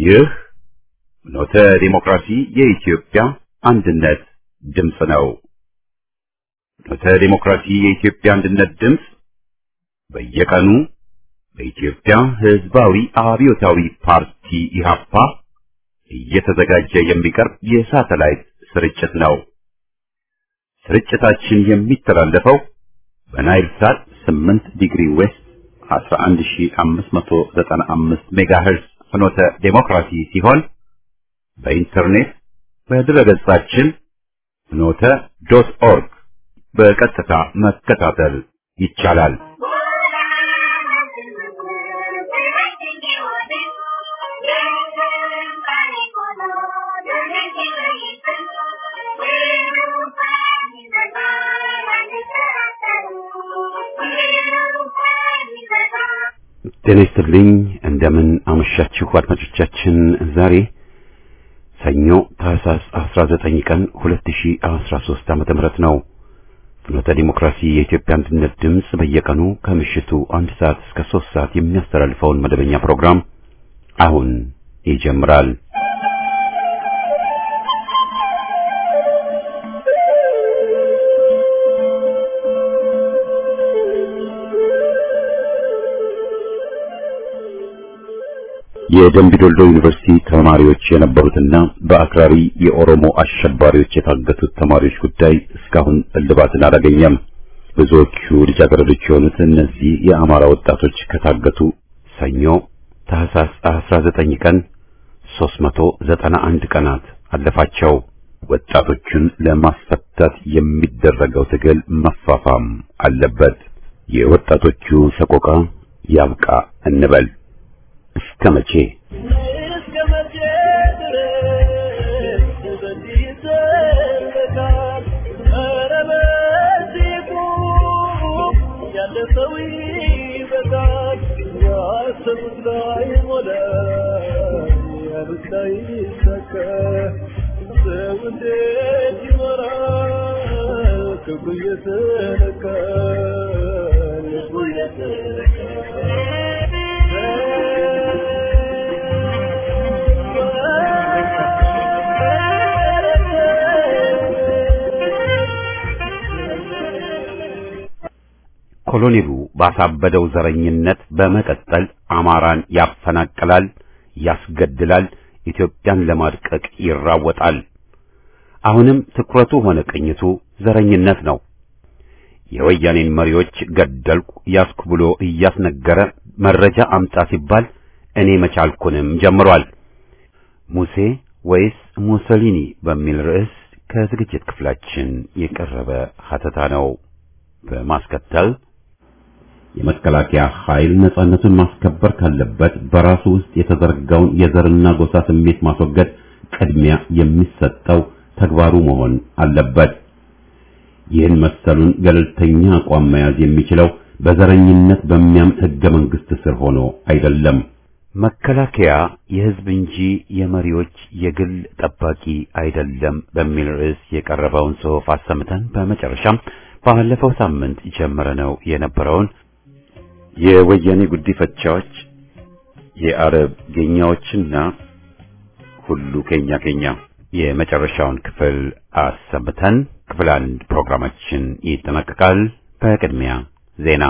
ይህ ኖተ ዲሞክራሲ የኢትዮጵያ አንድነት ድምፅ ነው። ኖተ ዲሞክራሲ የኢትዮጵያ አንድነት ድምፅ በየቀኑ በኢትዮጵያ ሕዝባዊ አብዮታዊ ፓርቲ ኢህአፓ እየተዘጋጀ የሚቀርብ የሳተላይት ስርጭት ነው። ስርጭታችን የሚተላለፈው በናይል ሳት 8 ዲግሪ ዌስት 11595 ሜጋሄርዝ ፍኖተ ዴሞክራሲ ሲሆን በኢንተርኔት በድረገጻችን ፍኖተ ዶት ኦርግ በቀጥታ መከታተል ይቻላል። ጤና ይስጥልኝ። እንደምን አመሻችሁ አድማጮቻችን። ዛሬ ሰኞ ታህሳስ 19 ቀን 2013 ዓመተ ምህረት ነው። ፍኖተ ዲሞክራሲ የኢትዮጵያ አንድነት ድምፅ በየቀኑ ከምሽቱ አንድ ሰዓት እስከ 3 ሰዓት የሚያስተላልፈውን መደበኛ ፕሮግራም አሁን ይጀምራል። የደምቢ ዶልዶ ዩኒቨርሲቲ ተማሪዎች የነበሩትና በአክራሪ የኦሮሞ አሸባሪዎች የታገቱት ተማሪዎች ጉዳይ እስካሁን እልባትን አላገኘም። ብዙዎቹ ልጃገረዶች የሆኑት እነዚህ የአማራ ወጣቶች ከታገቱ ሰኞ ታህሳስ 19 ቀን 391 ቀናት አለፋቸው። ወጣቶቹን ለማስፈታት የሚደረገው ትግል መፋፋም አለበት። የወጣቶቹ ሰቆቃ ያብቃ እንበል። እስከ መቼ ክብሩ የተነካ ልቡ የተነካ ኮሎኔሉ ባሳበደው ዘረኝነት በመቀጠል አማራን ያፈናቅላል፣ ያስገድላል፣ ኢትዮጵያን ለማድቀቅ ይራወጣል። አሁንም ትኩረቱ ሆነ ቅኝቱ ዘረኝነት ነው። የወያኔን መሪዎች ገደልኩ ያስኩ ብሎ እያስነገረ መረጃ አምጣ ሲባል እኔ መቻልኩንም ጀምሯል። ሙሴ ወይስ ሙሶሊኒ በሚል ርዕስ ከዝግጅት ክፍላችን የቀረበ ሀተታ ነው። በማስከተል የመከላከያ ኃይል ነጻነቱን ማስከበር ካለበት በራሱ ውስጥ የተዘረጋውን የዘርና ጎሳ ስሜት ማስወገድ ቅድሚያ የሚሰጠው ተግባሩ መሆን አለበት። ይህን መሰሉን ገለልተኛ አቋም መያዝ የሚችለው በዘረኝነት በሚያምን ሕገ መንግሥት ስር ሆኖ አይደለም። መከላከያ የሕዝብ እንጂ የመሪዎች የግል ጠባቂ አይደለም በሚል ርዕስ የቀረበውን ጽሑፍ አሰምተን በመጨረሻም ባለፈው ሳምንት ጀምረነው የነበረውን የወያኔ ጉዲፈቻዎች የአረብ ጌኛዎችና ሁሉ ኬኛ ኬኛ የመጨረሻውን ክፍል አሰምተን ክፍል አንድ ፕሮግራማችን ይጠናቀቃል። በቅድሚያ ዜና።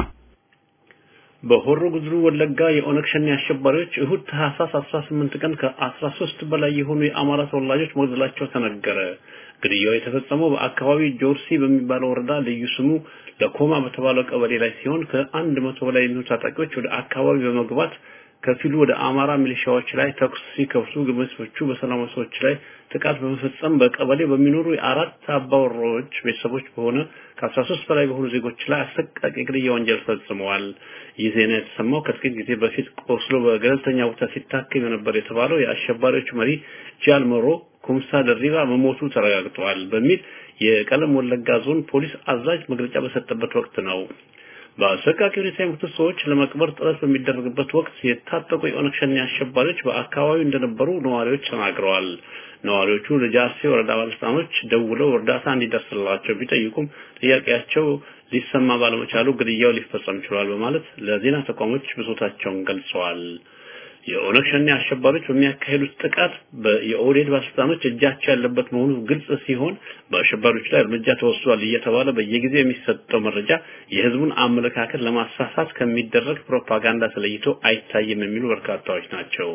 በሆሮ ጉድሩ ወለጋ የኦነግ ሸኔ አሸባሪዎች እሁድ ታህሳስ 18 ቀን ከ13 በላይ የሆኑ የአማራ ተወላጆች መግደላቸው ተነገረ። ግድያው የተፈጸመው በአካባቢው ጆርሲ በሚባለው ወረዳ ልዩ ስሙ ለኮማ በተባለው ቀበሌ ላይ ሲሆን ከአንድ መቶ በላይ የሚሆኑ ታጣቂዎች ወደ አካባቢ በመግባት ከፊሉ ወደ አማራ ሚሊሻዎች ላይ ተኩስ ሲከፍቱ፣ ግማሾቹ በሰላማዊ ሰዎች ላይ ጥቃት በመፈጸም በቀበሌ በሚኖሩ የአራት አባወራዎች ቤተሰቦች በሆነ ከ13 በላይ በሆኑ ዜጎች ላይ አሰቃቂ ግድያ ወንጀል ፈጽመዋል። ይህ ዜና የተሰማው ከጥቂት ጊዜ በፊት ቆስሎ በገለልተኛ ቦታ ሲታከም የነበር የተባለው የአሸባሪዎቹ መሪ ጃል መሮ ኩምሳ ደሪባ መሞቱ ተረጋግጧል በሚል የቀለም ወለጋ ዞን ፖሊስ አዛዥ መግለጫ በሰጠበት ወቅት ነው። በአሰቃቂ ሁኔታ የሞቱት ሰዎች ለመቅበር ጥረት በሚደረግበት ወቅት የታጠቁ የኦነግ ሸኔ አሸባሪዎች በአካባቢው እንደነበሩ ነዋሪዎች ተናግረዋል። ነዋሪዎቹ ለጃርሴ ወረዳ ባለስልጣኖች ደውለው እርዳታ እንዲደርስላቸው ቢጠይቁም ጥያቄያቸው ሊሰማ ባለመቻሉ ግድያው ሊፈጸም ችሏል በማለት ለዜና ተቋሞች ብሶታቸውን ገልጸዋል። የኦነግ ሸኔ አሸባሪዎች በሚያካሄዱት ጥቃት የኦህዴድ ባለስልጣኖች እጃቸው ያለበት መሆኑ ግልጽ ሲሆን በአሸባሪዎች ላይ እርምጃ ተወስዷል እየተባለ በየጊዜው የሚሰጠው መረጃ የህዝቡን አመለካከት ለማሳሳት ከሚደረግ ፕሮፓጋንዳ ተለይቶ አይታይም የሚሉ በርካታዎች ናቸው።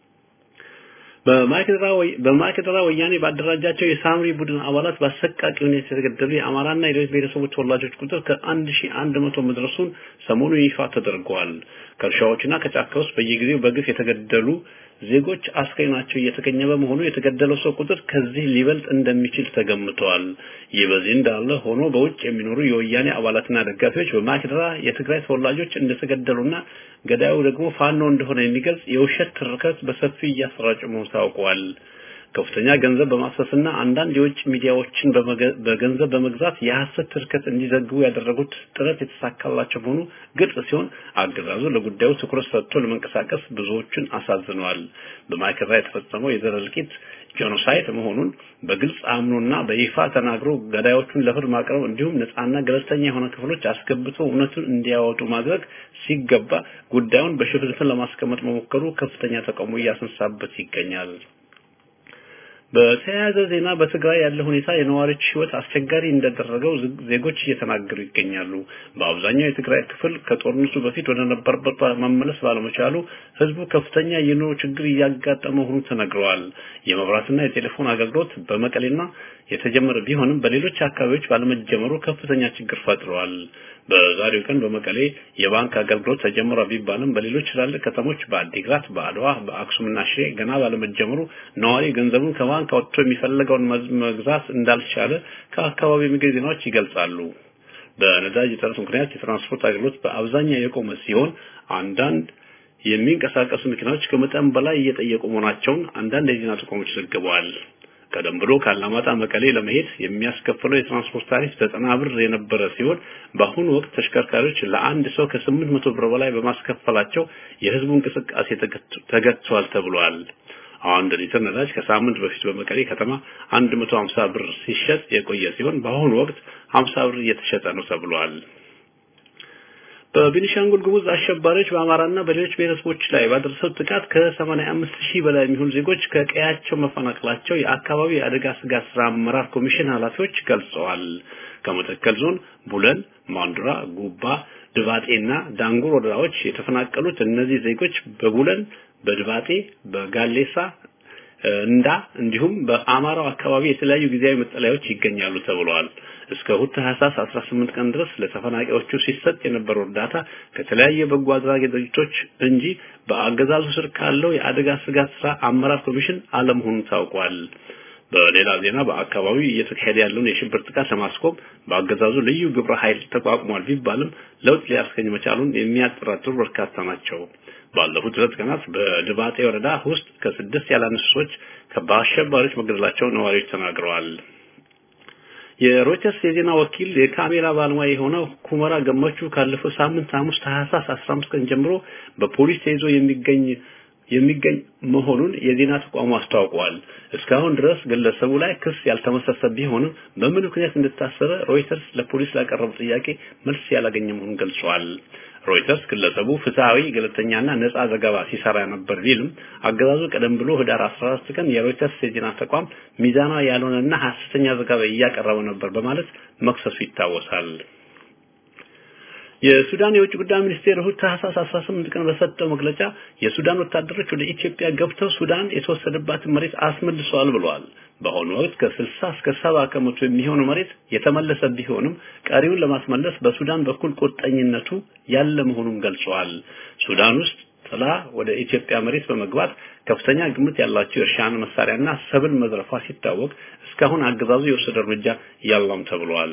በማይክድራ ወያኔ ባደራጃቸው የሳምሪ ቡድን አባላት በአሰቃቂ ሁኔታ የተገደሉ የአማራና የሌሎች ብሔረሰቦች ተወላጆች ቁጥር ከአንድ ሺህ አንድ መቶ መድረሱን ሰሞኑን ይፋ ተደርጓል። ከእርሻዎችና ከጫካ ውስጥ በየጊዜው በግፍ የተገደሉ ዜጎች አስከሬናቸው እየተገኘ በመሆኑ የተገደለው ሰው ቁጥር ከዚህ ሊበልጥ እንደሚችል ተገምቷል። ይህ በዚህ እንዳለ ሆኖ በውጭ የሚኖሩ የወያኔ አባላትና ደጋፊዎች በማይክድራ የትግራይ ተወላጆች እንደተገደሉና ገዳዩ ደግሞ ፋኖ እንደሆነ የሚገልጽ የውሸት ትርከት በሰፊ እያሰራጩ መሆኑ ታውቋል። ከፍተኛ ገንዘብ በማፍሰስና አንዳንድ የውጭ ሚዲያዎችን በገንዘብ በመግዛት የሐሰት ትርከት እንዲዘግቡ ያደረጉት ጥረት የተሳካላቸው መሆኑ ግልጽ ሲሆን አገዛዙ ለጉዳዩ ትኩረት ሰጥቶ ለመንቀሳቀስ ብዙዎችን አሳዝኗል። በማይክድራ የተፈጸመው የዘር እልቂት ጄኖሳይድ መሆኑን በግልጽ አምኖና በይፋ ተናግሮ ገዳዮቹን ለፍርድ ማቅረብ እንዲሁም ነፃና ገለልተኛ የሆነ ክፍሎች አስገብቶ እውነቱን እንዲያወጡ ማድረግ ሲገባ ጉዳዩን በሽፍንፍን ለማስቀመጥ መሞከሩ ከፍተኛ ተቃውሞ እያስነሳበት ይገኛል። በተያያዘ ዜና በትግራይ ያለ ሁኔታ የነዋሪዎች ሕይወት አስቸጋሪ እንደደረገው ዜጎች እየተናገሩ ይገኛሉ። በአብዛኛው የትግራይ ክፍል ከጦርነቱ በፊት ወደ ነበረበት መመለስ ባለመቻሉ ሕዝቡ ከፍተኛ የኑሮ ችግር እያጋጠመ መሆኑ ተነግረዋል። የመብራትና የቴሌፎን አገልግሎት በመቀሌና የተጀመረ ቢሆንም በሌሎች አካባቢዎች ባለመጀመሩ ከፍተኛ ችግር ፈጥረዋል። በዛሬው ቀን በመቀሌ የባንክ አገልግሎት ተጀምሯ ቢባልም በሌሎች ትላልቅ ከተሞች በአዲግራት፣ በአድዋ፣ በአክሱምና ሽሬ ገና ባለመጀመሩ ነዋሪ ገንዘቡን ከባንክ አውጥቶ የሚፈልገውን መግዛት እንዳልቻለ ከአካባቢው የሚገኙ ዜናዎች ይገልጻሉ። በነዳጅ እጥረት ምክንያት የትራንስፖርት አገልግሎት በአብዛኛው የቆመ ሲሆን አንዳንድ የሚንቀሳቀሱ መኪናዎች ከመጠን በላይ እየጠየቁ መሆናቸውን አንዳንድ የዜና ተቋሞች ዘግበዋል። ቀደም ብሎ ካላማጣ መቀሌ ለመሄድ የሚያስከፍለው የትራንስፖርት ታሪፍ ዘጠና ብር የነበረ ሲሆን በአሁኑ ወቅት ተሽከርካሪዎች ለአንድ ሰው ከስምንት መቶ ብር በላይ በማስከፈላቸው የህዝቡ እንቅስቃሴ ተገጥቷል ተብሏል። አንድ ሊትር ነዳጅ ከሳምንት በፊት በመቀሌ ከተማ 150 ብር ሲሸጥ የቆየ ሲሆን በአሁኑ ወቅት 50 ብር እየተሸጠ ነው ተብሏል። በቤኒሻንጉል ጉሙዝ አሸባሪዎች በአማራና በሌሎች ብሔረሰቦች ላይ ባደረሰው ጥቃት ከ85 ሺህ በላይ የሚሆኑ ዜጎች ከቀያቸው መፈናቀላቸው የአካባቢ የአደጋ ስጋት ስራ አመራር ኮሚሽን ኃላፊዎች ገልጸዋል። ከመተከል ዞን ቡለን፣ ማንዱራ፣ ጉባ፣ ድባጤና ዳንጉር ወረዳዎች የተፈናቀሉት እነዚህ ዜጎች በቡለን፣ በድባጤ፣ በጋሌሳ እንዳ እንዲሁም በአማራው አካባቢ የተለያዩ ጊዜያዊ መጠለያዎች ይገኛሉ ተብለዋል። እስከ እሑድ ታህሳስ 18 ቀን ድረስ ለተፈናቃዮቹ ሲሰጥ የነበረው እርዳታ ከተለያዩ የበጎ አድራጊ ድርጅቶች እንጂ በአገዛዙ ስር ካለው የአደጋ ስጋት ስራ አመራር ኮሚሽን አለመሆኑ ታውቋል። በሌላ ዜና በአካባቢው እየተካሄደ ያለውን የሽብር ጥቃት ለማስቆም በአገዛዙ ልዩ ግብረ ኃይል ተቋቁሟል ቢባልም ለውጥ ሊያስገኝ መቻሉን የሚያጠራጥሩ በርካታ ናቸው። ባለፉት ሁለት ቀናት በድባጤ ወረዳ ውስጥ ከስድስት ያላነሱ ሰዎች በአሸባሪዎች መገደላቸው ነዋሪዎች ተናግረዋል። የሮይተርስ የዜና ወኪል የካሜራ ባለሙያ የሆነው ኩመራ ገመቹ ካለፈው ሳምንት ሐሙስ ታህሳስ 15 ቀን ጀምሮ በፖሊስ ተይዞ የሚገኝ የሚገኝ መሆኑን የዜና ተቋሙ አስታውቋል። እስካሁን ድረስ ግለሰቡ ላይ ክስ ያልተመሰረተ ቢሆንም በምን ምክንያት እንደታሰረ ሮይተርስ ለፖሊስ ላቀረበው ጥያቄ መልስ ያላገኘ መሆኑን ገልጿል። ሮይተርስ ግለሰቡ ፍትሐዊ፣ ገለልተኛና ነጻ ዘገባ ሲሰራ ነበር ቢልም አገዛዙ ቀደም ብሎ ህዳር 14 ቀን የሮይተርስ የዜና ተቋም ሚዛናዊ ያልሆነና ሐሰተኛ ዘገባ እያቀረበ ነበር በማለት መክሰሱ ይታወሳል። የሱዳን የውጭ ጉዳይ ሚኒስቴር እሁድ ታህሳስ 18 ቀን በሰጠው መግለጫ የሱዳን ወታደሮች ወደ ኢትዮጵያ ገብተው ሱዳን የተወሰደባትን መሬት አስመልሰዋል ብለዋል። በአሁኑ ወቅት ከ60 እስከ 70 ከመቶ የሚሆኑ መሬት የተመለሰ ቢሆንም ቀሪውን ለማስመለስ በሱዳን በኩል ቁርጠኝነቱ ያለ መሆኑን ገልጸዋል። ሱዳን ውስጥ ጥላ ወደ ኢትዮጵያ መሬት በመግባት ከፍተኛ ግምት ያላቸው የእርሻን መሳሪያና ሰብል መዝረፏ ሲታወቅ እስካሁን አገዛዙ የወሰደ እርምጃ ያለም ተብሏል።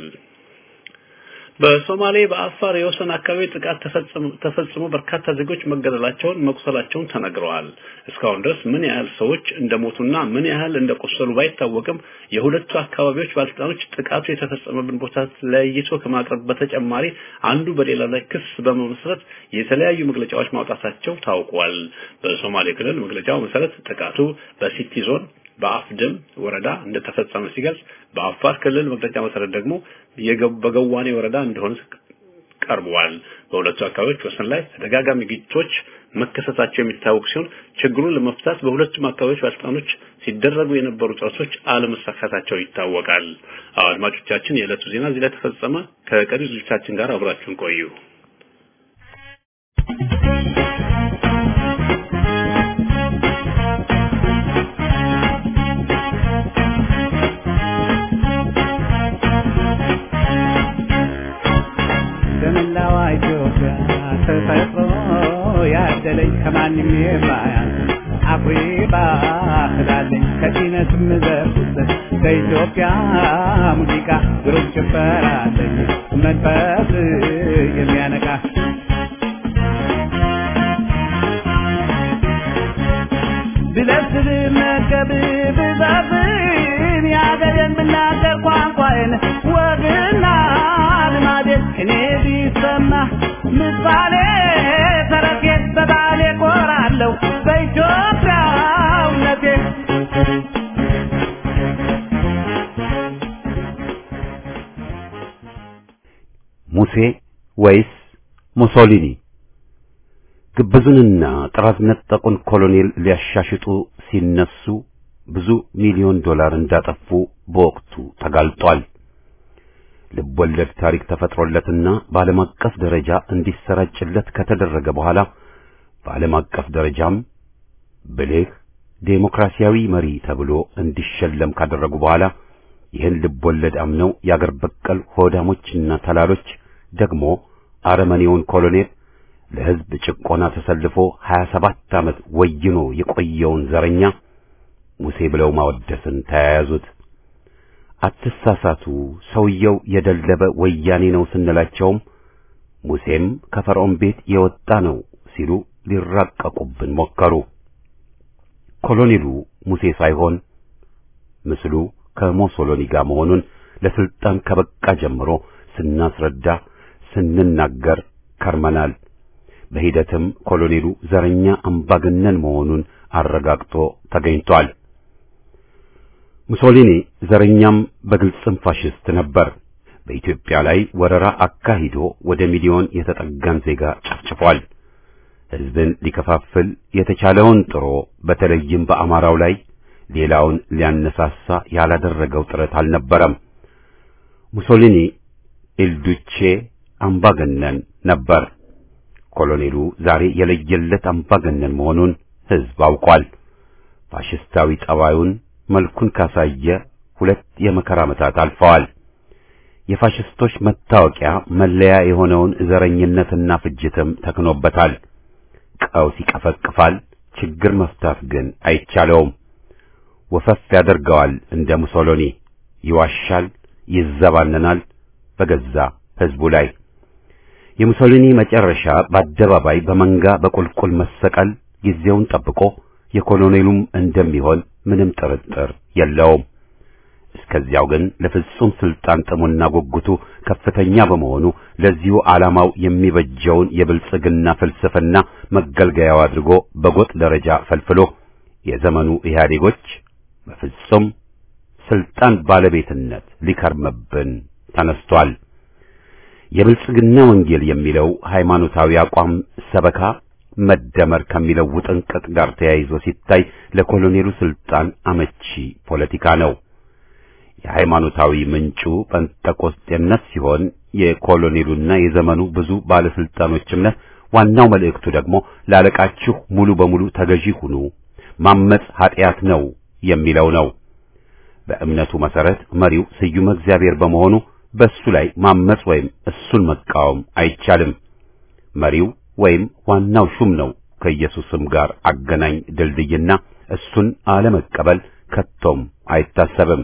በሶማሌ በአፋር የወሰን አካባቢ ጥቃት ተፈጽሞ በርካታ ዜጎች መገደላቸውን መቁሰላቸውን ተነግረዋል። እስካሁን ድረስ ምን ያህል ሰዎች እንደሞቱና ምን ያህል እንደቆሰሉ ባይታወቅም የሁለቱ አካባቢዎች ባለስልጣኖች ጥቃቱ የተፈጸመብን ቦታ ለይቶ ከማቅረብ በተጨማሪ አንዱ በሌላ ላይ ክስ በመመስረት የተለያዩ መግለጫዎች ማውጣታቸው ታውቋል። በሶማሌ ክልል መግለጫው መሰረት ጥቃቱ በሲቲ ዞን በአፍደም ወረዳ እንደተፈጸመ ሲገልጽ በአፋር ክልል መግለጫ መሰረት ደግሞ በገዋኔ ወረዳ እንደሆነ ቀርበዋል። በሁለቱ አካባቢዎች ወሰን ላይ ተደጋጋሚ ግጭቶች መከሰታቸው የሚታወቅ ሲሆን ችግሩን ለመፍታት በሁለቱም አካባቢዎች ባለስልጣኖች ሲደረጉ የነበሩ ጥረቶች አለመሳካታቸው ይታወቃል። አድማጮቻችን፣ የዕለቱ ዜና እዚህ ላይ ተፈጸመ። ከቀሪ ዝግጅታችን ጋር አብራችሁን ቆዩ። በመላዋ ኢትዮጵያ ተፈጥሮ ያደለኝ ከማንም የማያንስ አኩሪ ባህል አለኝ ከዚነት ምዘርኩበት በኢትዮጵያ ሙዚቃ ግሩም ጭፈራ አለኝ መንፈስ የሚያነቃ ብለስብ መገብ ብዛዝን የአገሬን ብናገር ቋንቋዬን ወግና ልማዴን እኔ ቢሰማ ምሳሌ ተረቴ በባሌ ኮራለሁ በኢትዮጵያውነቴ ሙሴ ወይስ ሙሶሊኒ? ግብዙንና ጥራት ነጠቁን ኮሎኔል ሊያሻሽጡ ሲነሱ ብዙ ሚሊዮን ዶላር እንዳጠፉ በወቅቱ ተጋልጧል። ልቦለድ ታሪክ ተፈጥሮለትና በዓለም አቀፍ ደረጃ እንዲሰራጭለት ከተደረገ በኋላ በዓለም አቀፍ ደረጃም ብልህ ዴሞክራሲያዊ መሪ ተብሎ እንዲሸለም ካደረጉ በኋላ ይህን ልቦለድ አምነው የአገር በቀል ሆዳሞችና ተላሎች ደግሞ አረመኔውን ኮሎኔል ለሕዝብ ጭቆና ተሰልፎ 27 ዓመት ወይኖ የቆየውን ዘረኛ ሙሴ ብለው ማወደስን ተያያዙት። አትሳሳቱ፣ ሰውየው የደለበ ወያኔ ነው ስንላቸውም ሙሴም ከፈርዖን ቤት የወጣ ነው ሲሉ ሊራቀቁብን ሞከሩ። ኮሎኔሉ ሙሴ ሳይሆን ምስሉ ከሞሶሎኒ ጋር መሆኑን ለስልጣን ከበቃ ጀምሮ ስናስረዳ ስንናገር ከርመናል። በሂደትም ኮሎኔሉ ዘረኛ አምባገነን መሆኑን አረጋግጦ ተገኝቷል። ሙሶሊኒ ዘረኛም በግልጽም ፋሽስት ነበር። በኢትዮጵያ ላይ ወረራ አካሂዶ ወደ ሚሊዮን የተጠጋን ዜጋ ጨፍጭፏል። ሕዝብን ሊከፋፍል የተቻለውን ጥሮ በተለይም በአማራው ላይ ሌላውን ሊያነሳሳ ያላደረገው ጥረት አልነበረም። ሙሶሊኒ ኢልዱቼ አምባገነን ነበር። ኮሎኔሉ ዛሬ የለየለት አምባገነን መሆኑን ሕዝብ አውቋል። ፋሽስታዊ ጠባዩን መልኩን ካሳየ ሁለት የመከራ ዓመታት አልፈዋል። የፋሽስቶች መታወቂያ መለያ የሆነውን ዘረኝነትና ፍጅትም ተክኖበታል። ቀውስ ይቀፈቅፋል፣ ችግር መፍታት ግን አይቻለውም። ወፈፍ ያደርገዋል እንደ ሙሶሎኒ፣ ይዋሻል፣ ይዘባነናል በገዛ ሕዝቡ ላይ። የሙሶሊኒ መጨረሻ በአደባባይ በመንጋ በቁልቁል መሰቀል ጊዜውን ጠብቆ የኮሎኔሉም እንደሚሆን ምንም ጥርጥር የለውም። እስከዚያው ግን ለፍጹም ስልጣን ጥሙና ጉጉቱ ከፍተኛ በመሆኑ ለዚሁ ዓላማው የሚበጀውን የብልጽግና ፍልስፍና መገልገያው አድርጎ በጎጥ ደረጃ ፈልፍሎ የዘመኑ ኢህአዴጎች በፍጹም ስልጣን ባለቤትነት ሊከርምብን ተነስቷል። የብልጽግና ወንጌል የሚለው ሃይማኖታዊ አቋም ሰበካ መደመር ከሚለው ውጥንቅጥ ጋር ተያይዞ ሲታይ ለኮሎኔሉ ስልጣን አመቺ ፖለቲካ ነው። የሃይማኖታዊ ምንጩ ጴንጠቆስጤነት ሲሆን የኮሎኔሉና የዘመኑ ብዙ ባለስልጣኖች እምነት ዋናው መልእክቱ ደግሞ ላለቃችሁ ሙሉ በሙሉ ተገዢ ሁኑ፣ ማመጽ ኃጢአት ነው የሚለው ነው። በእምነቱ መሰረት መሪው ስዩመ እግዚአብሔር በመሆኑ በእሱ ላይ ማመጽ ወይም እሱን መቃወም አይቻልም። መሪው ወይም ዋናው ሹም ነው ከኢየሱስም ጋር አገናኝ ድልድይና እሱን አለመቀበል ከቶም አይታሰብም።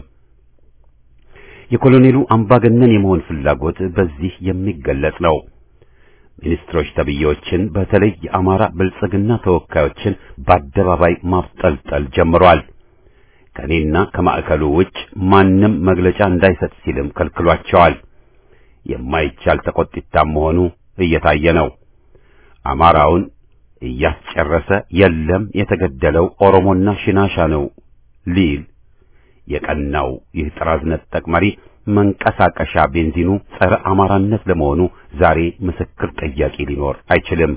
የኮሎኔሉ አምባገነን የመሆን ፍላጎት በዚህ የሚገለጽ ነው። ሚኒስትሮች ተብዬዎችን በተለይ የአማራ ብልጽግና ተወካዮችን በአደባባይ ማፍጠልጠል ጀምሯል። ከእኔና ከማዕከሉ ውጭ ማንም መግለጫ እንዳይሰጥ ሲልም ከልክሏቸዋል። የማይቻል ተቆጥታም መሆኑ እየታየ ነው። አማራውን እያስጨረሰ የለም የተገደለው ኦሮሞና ሽናሻ ነው ሊል የቀናው ይህ ጥራዝ ነጠቅ መሪ መንቀሳቀሻ ቤንዚኑ ጸረ አማራነት ለመሆኑ ዛሬ ምስክር ጠያቂ ሊኖር አይችልም።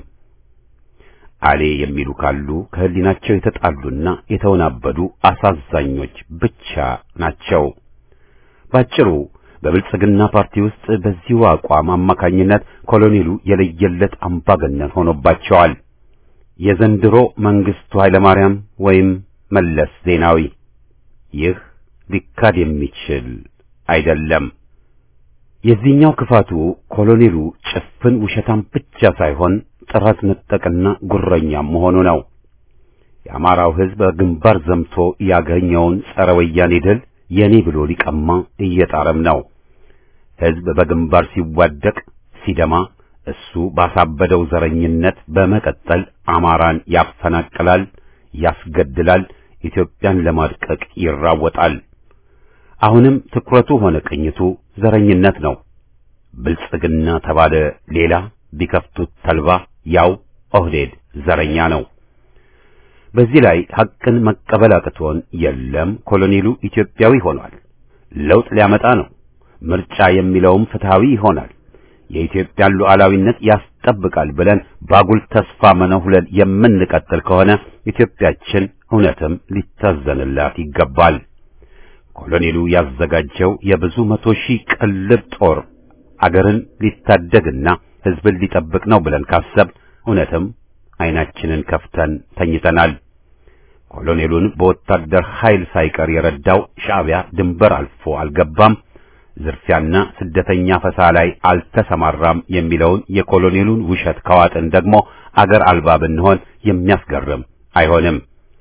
አሌ የሚሉ ካሉ ከህሊናቸው የተጣሉና የተወናበዱ አሳዛኞች ብቻ ናቸው። ባጭሩ በብልጽግና ፓርቲ ውስጥ በዚሁ አቋም አማካኝነት ኮሎኔሉ የለየለት አምባገነን ሆኖባቸዋል። የዘንድሮ መንግስቱ ኃይለማርያም ወይም መለስ ዜናዊ ይህ ሊካድ የሚችል አይደለም። የዚህኛው ክፋቱ ኮሎኔሉ ጭፍን ውሸታም ብቻ ሳይሆን ጥራት ነጠቅና ጉረኛም መሆኑ ነው። የአማራው ሕዝብ በግንባር ዘምቶ ያገኘውን ጸረ ወያኔ ድል የኔ ብሎ ሊቀማ እየጣረም ነው። ሕዝብ በግንባር ሲዋደቅ ሲደማ እሱ ባሳበደው ዘረኝነት በመቀጠል አማራን ያፈናቅላል፣ ያስገድላል፣ ኢትዮጵያን ለማድቀቅ ይራወጣል። አሁንም ትኩረቱ ሆነ ቅኝቱ ዘረኝነት ነው። ብልጽግና ተባለ ሌላ ቢከፍቱት ተልባ ያው ኦህዴድ ዘረኛ ነው። በዚህ ላይ ሐቅን መቀበል አቅቶን የለም ኮሎኔሉ ኢትዮጵያዊ ሆኗል፣ ለውጥ ሊያመጣ ነው፣ ምርጫ የሚለውም ፍትሃዊ ይሆናል፣ የኢትዮጵያን ሉዓላዊነት ያስጠብቃል ብለን ባጉል ተስፋ መነሁለል የምንቀጥል ከሆነ ኢትዮጵያችን እውነትም ሊታዘንላት ይገባል። ኮሎኔሉ ያዘጋጀው የብዙ መቶ ሺህ ቅልብ ጦር አገርን ሊታደግና ሕዝብን ሊጠብቅ ነው ብለን ካሰብ እውነትም ዓይናችንን ከፍተን ተኝተናል። ኮሎኔሉን በወታደር ኃይል ሳይቀር የረዳው ሻዕቢያ ድንበር አልፎ አልገባም፣ ዝርፊያና ስደተኛ ፈሳ ላይ አልተሰማራም የሚለውን የኮሎኔሉን ውሸት ከዋጥን ደግሞ አገር አልባ ብንሆን የሚያስገርም አይሆንም።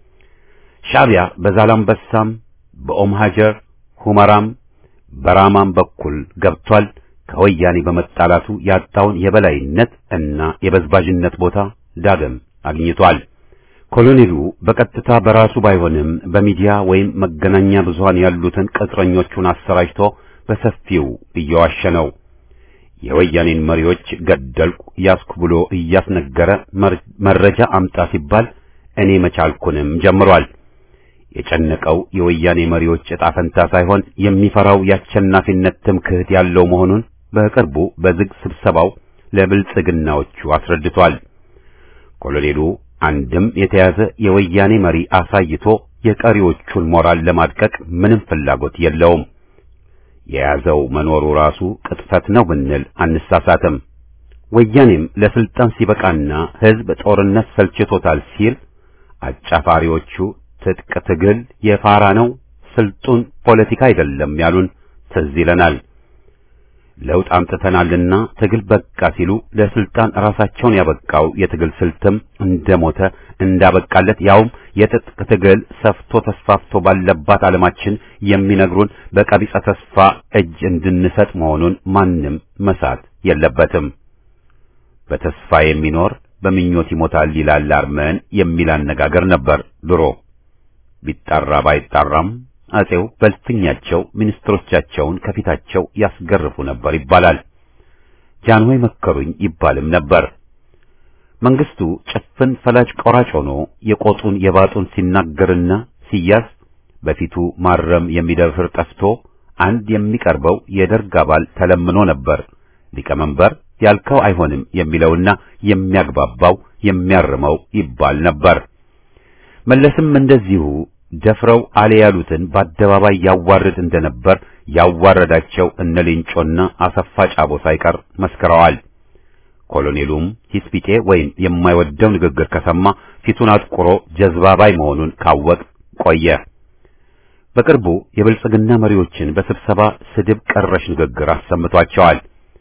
ሻዕቢያ በዛላምበሳም በኦም ሀጀር ሁመራም በራማም በኩል ገብቷል። ከወያኔ በመጣላቱ ያጣውን የበላይነት እና የበዝባዥነት ቦታ ዳግም አግኝቷል። ኮሎኔሉ በቀጥታ በራሱ ባይሆንም በሚዲያ ወይም መገናኛ ብዙሃን ያሉትን ቅጥረኞቹን አሰራጭቶ በሰፊው እየዋሸ ነው። የወያኔን መሪዎች ገደልኩ ያስኩ ብሎ እያስነገረ መረጃ አምጣ ሲባል እኔ መቻልኩንም ጀምሯል። የጨነቀው የወያኔ መሪዎች ዕጣ ፈንታ ሳይሆን የሚፈራው የአሸናፊነት ትምክህት ያለው መሆኑን በቅርቡ በዝግ ስብሰባው ለብልጽግናዎቹ አስረድቷል። ኮሎኔሉ አንድም የተያዘ የወያኔ መሪ አሳይቶ የቀሪዎቹን ሞራል ለማድቀቅ ምንም ፍላጎት የለውም። የያዘው መኖሩ ራሱ ቅጥፈት ነው ብንል አንሳሳትም። ወያኔም ለስልጣን ሲበቃና ሕዝብ ጦርነት ሰልችቶታል ሲል አጫፋሪዎቹ ትጥቅ ትግል የፋራ ነው፣ ስልጡን ፖለቲካ አይደለም ያሉን ትዝ ይለናል። ለውጥ አምጥተናልና ትግል በቃ ሲሉ ለስልጣን ራሳቸውን ያበቃው የትግል ስልትም እንደሞተ እንዳበቃለት ያውም የትጥቅ ትግል ሰፍቶ ተስፋፍቶ ባለባት ዓለማችን የሚነግሩን በቀቢጸ ተስፋ እጅ እንድንሰጥ መሆኑን ማንም መሳት የለበትም። በተስፋ የሚኖር በምኞት ይሞታል ይላል አርመን የሚል አነጋገር ነበር ድሮ። ቢጣራ ባይጣራም አጼው በልፍኛቸው ሚኒስትሮቻቸውን ከፊታቸው ያስገርፉ ነበር ይባላል። ጃንሆይ መከሩኝ ይባልም ነበር። መንግስቱ ጭፍን ፈላጭ ቆራጭ ሆኖ የቆጡን የባጡን ሲናገርና ሲያዝ በፊቱ ማረም የሚደፍር ጠፍቶ አንድ የሚቀርበው የደርግ አባል ተለምኖ ነበር ሊቀመንበር ያልከው አይሆንም የሚለውና የሚያግባባው የሚያርመው ይባል ነበር። መለስም እንደዚሁ ደፍረው አለ ያሉትን በአደባባይ ያዋርድ እንደነበር ያዋረዳቸው እነ ሌንጮና አሰፋ ጫቦ ሳይቀር መስክረዋል። ኮሎኔሉም ሂስፒቴ ወይም የማይወደው ንግግር ከሰማ ፊቱን አጥቁሮ ጀዝባባይ መሆኑን ካወቅ ቆየ። በቅርቡ የብልጽግና መሪዎችን በስብሰባ ስድብ ቀረሽ ንግግር አሰምቷቸዋል።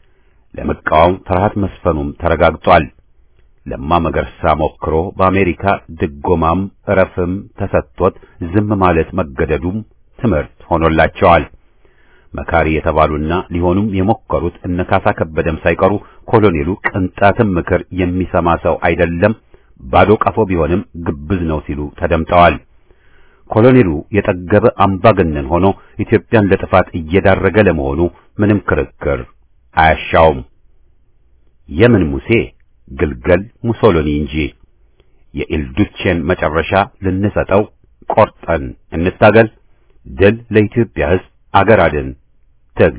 ለመቃወም ፍርሃት መስፈኑም ተረጋግጧል። ለማ መገርሳ ሞክሮ በአሜሪካ ድጎማም እረፍም ተሰጥቶት ዝም ማለት መገደዱም ትምህርት ሆኖላቸዋል። መካሪ የተባሉና ሊሆኑም የሞከሩት እነ ካሳ ከበደም ሳይቀሩ ኮሎኔሉ ቅንጣትም ምክር የሚሰማ ሰው አይደለም፣ ባዶ ቀፎ ቢሆንም ግብዝ ነው ሲሉ ተደምጠዋል። ኮሎኔሉ የጠገበ አምባገነን ሆኖ ኢትዮጵያን ለጥፋት እየዳረገ ለመሆኑ ምንም ክርክር አያሻውም። የምን ሙሴ ግልገል ሙሶሎኒ እንጂ የኢልዱቼን መጨረሻ ልንሰጠው ቆርጠን እንታገል። ድል ለኢትዮጵያ ሕዝብ፣ አገር አድን ትግል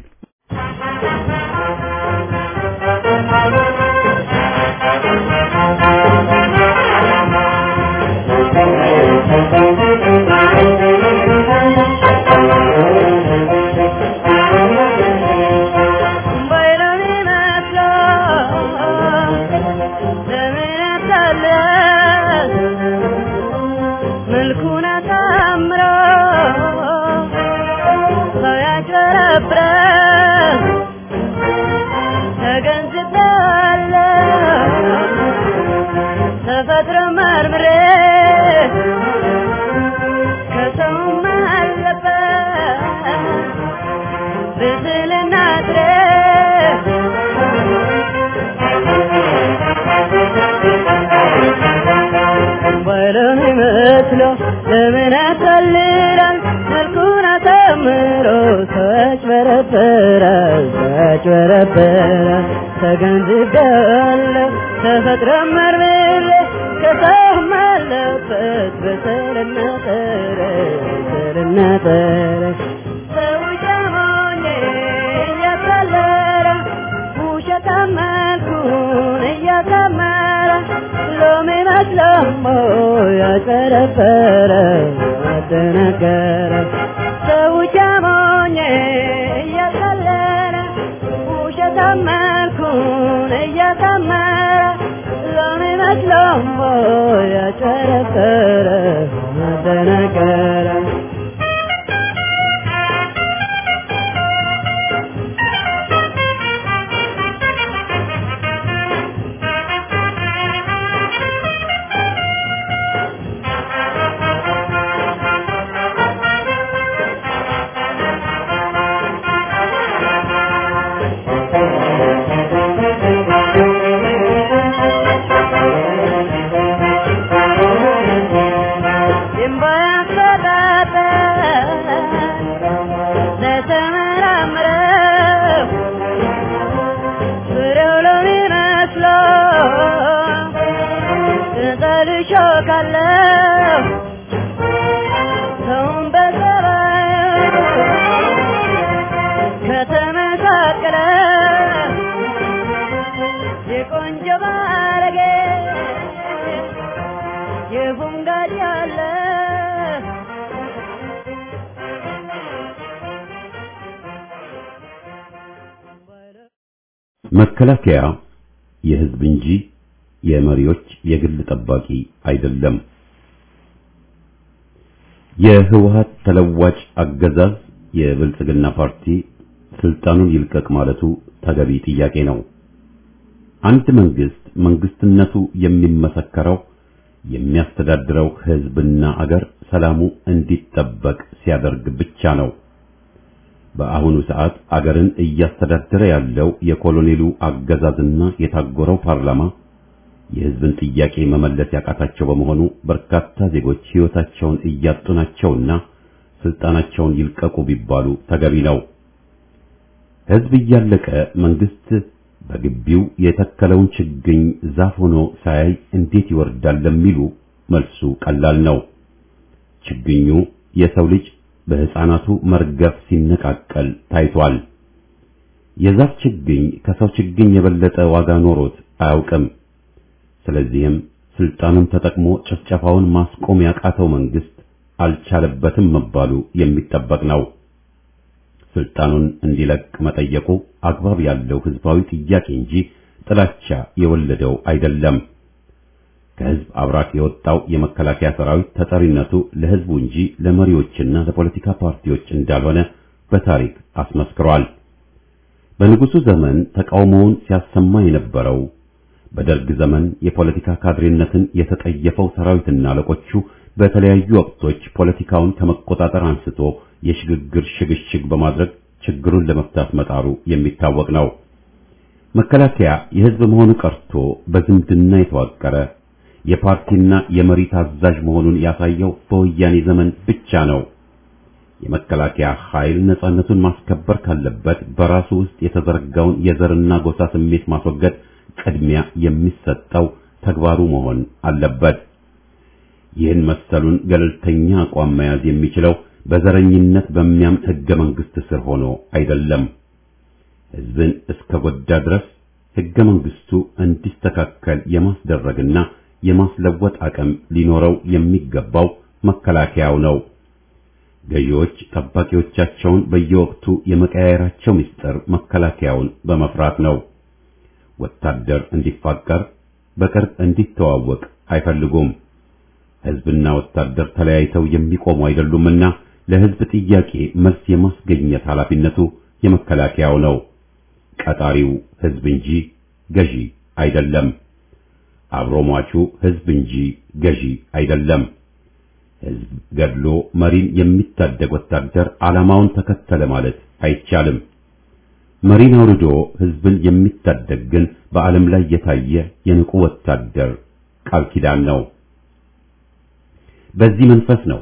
ለምን ያታልላል መልኩን አሳምሮ ተጭበረበራል ተጭበረበራል ተገንዝቤያለሁ ተፈጥሮ መርምሬ ከሰውም አለበት በሰልና ጠረ በሰልና ጠረ ሰው ጀሞኜ እያታለለ ውሸታም መልኩን እያሳመረ ሎሚ መስለሞ ያጨረበረ አደነገረ ሰው ጀሞኜ እያታለለ ውሸታም መልኩን እያሳመረ ሎሚ መስለሞ ያጨረበረ አደነገረ መከላከያ የህዝብ እንጂ የመሪዎች የግል ጠባቂ አይደለም። የህወሀት ተለዋጭ አገዛዝ የብልጽግና ፓርቲ ስልጣኑን ይልቀቅ ማለቱ ተገቢ ጥያቄ ነው። አንድ መንግስት መንግስትነቱ የሚመሰከረው የሚያስተዳድረው ህዝብና አገር ሰላሙ እንዲጠበቅ ሲያደርግ ብቻ ነው። በአሁኑ ሰዓት አገርን እያስተዳደረ ያለው የኮሎኔሉ አገዛዝና የታጎረው ፓርላማ የህዝብን ጥያቄ መመለስ ያቃታቸው በመሆኑ በርካታ ዜጎች ህይወታቸውን እያጡ ናቸውና ስልጣናቸውን ይልቀቁ ቢባሉ ተገቢ ነው። ህዝብ እያለቀ መንግስት በግቢው የተከለውን ችግኝ ዛፍ ሆኖ ሳያይ እንዴት ይወርዳል ለሚሉ መልሱ ቀላል ነው። ችግኙ የሰው ልጅ በህፃናቱ መርገፍ ሲነቃቀል ታይቷል። የዛፍ ችግኝ ከሰው ችግኝ የበለጠ ዋጋ ኖሮት አያውቅም። ስለዚህም ስልጣኑን ተጠቅሞ ጭፍጨፋውን ማስቆም ያቃተው መንግስት አልቻለበትም መባሉ የሚጠበቅ ነው። ስልጣኑን እንዲለቅ መጠየቁ አግባብ ያለው ህዝባዊ ጥያቄ እንጂ ጥላቻ የወለደው አይደለም። ከህዝብ አብራክ የወጣው የመከላከያ ሰራዊት ተጠሪነቱ ለህዝቡ እንጂ ለመሪዎችና ለፖለቲካ ፓርቲዎች እንዳልሆነ በታሪክ አስመስክሯል። በንጉሱ ዘመን ተቃውሞውን ሲያሰማ የነበረው በደርግ ዘመን የፖለቲካ ካድሬነትን የተጠየፈው ሰራዊትና አለቆቹ በተለያዩ ወቅቶች ፖለቲካውን ከመቆጣጠር አንስቶ የሽግግር ሽግሽግ በማድረግ ችግሩን ለመፍታት መጣሩ የሚታወቅ ነው። መከላከያ የህዝብ መሆኑ ቀርቶ በዝምድና የተዋቀረ የፓርቲና የመሪ ታዛዥ መሆኑን ያሳየው በወያኔ ዘመን ብቻ ነው። የመከላከያ ኃይል ነጻነቱን ማስከበር ካለበት በራሱ ውስጥ የተዘረጋውን የዘርና ጎሳ ስሜት ማስወገድ ቅድሚያ የሚሰጠው ተግባሩ መሆን አለበት። ይህን መሰሉን ገለልተኛ አቋም መያዝ የሚችለው በዘረኝነት በሚያምን ሕገ መንግሥት ስር ሆኖ አይደለም። ሕዝብን እስከ ጎዳ ድረስ ሕገ መንግሥቱ እንዲስተካከል የማስደረግና የማስለወጥ አቅም ሊኖረው የሚገባው መከላከያው ነው። ገዢዎች ጠባቂዎቻቸውን በየወቅቱ የመቀያየራቸው ምስጢር መከላከያውን በመፍራት ነው። ወታደር እንዲፋቀር በቅርብ እንዲተዋወቅ አይፈልጉም። ሕዝብና ወታደር ተለያይተው የሚቆሙ አይደሉምና ለሕዝብ ጥያቄ መልስ የማስገኘት ኃላፊነቱ የመከላከያው ነው። ቀጣሪው ሕዝብ እንጂ ገዢ አይደለም። አብሮ ሟቹ ሕዝብ እንጂ ገዢ አይደለም። ሕዝብ ገድሎ መሪን የሚታደግ ወታደር ዓላማውን ተከተለ ማለት አይቻልም። መሪን አውርዶ ሕዝብን የሚታደግ ግን በዓለም ላይ የታየ የንቁ ወታደር ቃል ኪዳን ነው። በዚህ መንፈስ ነው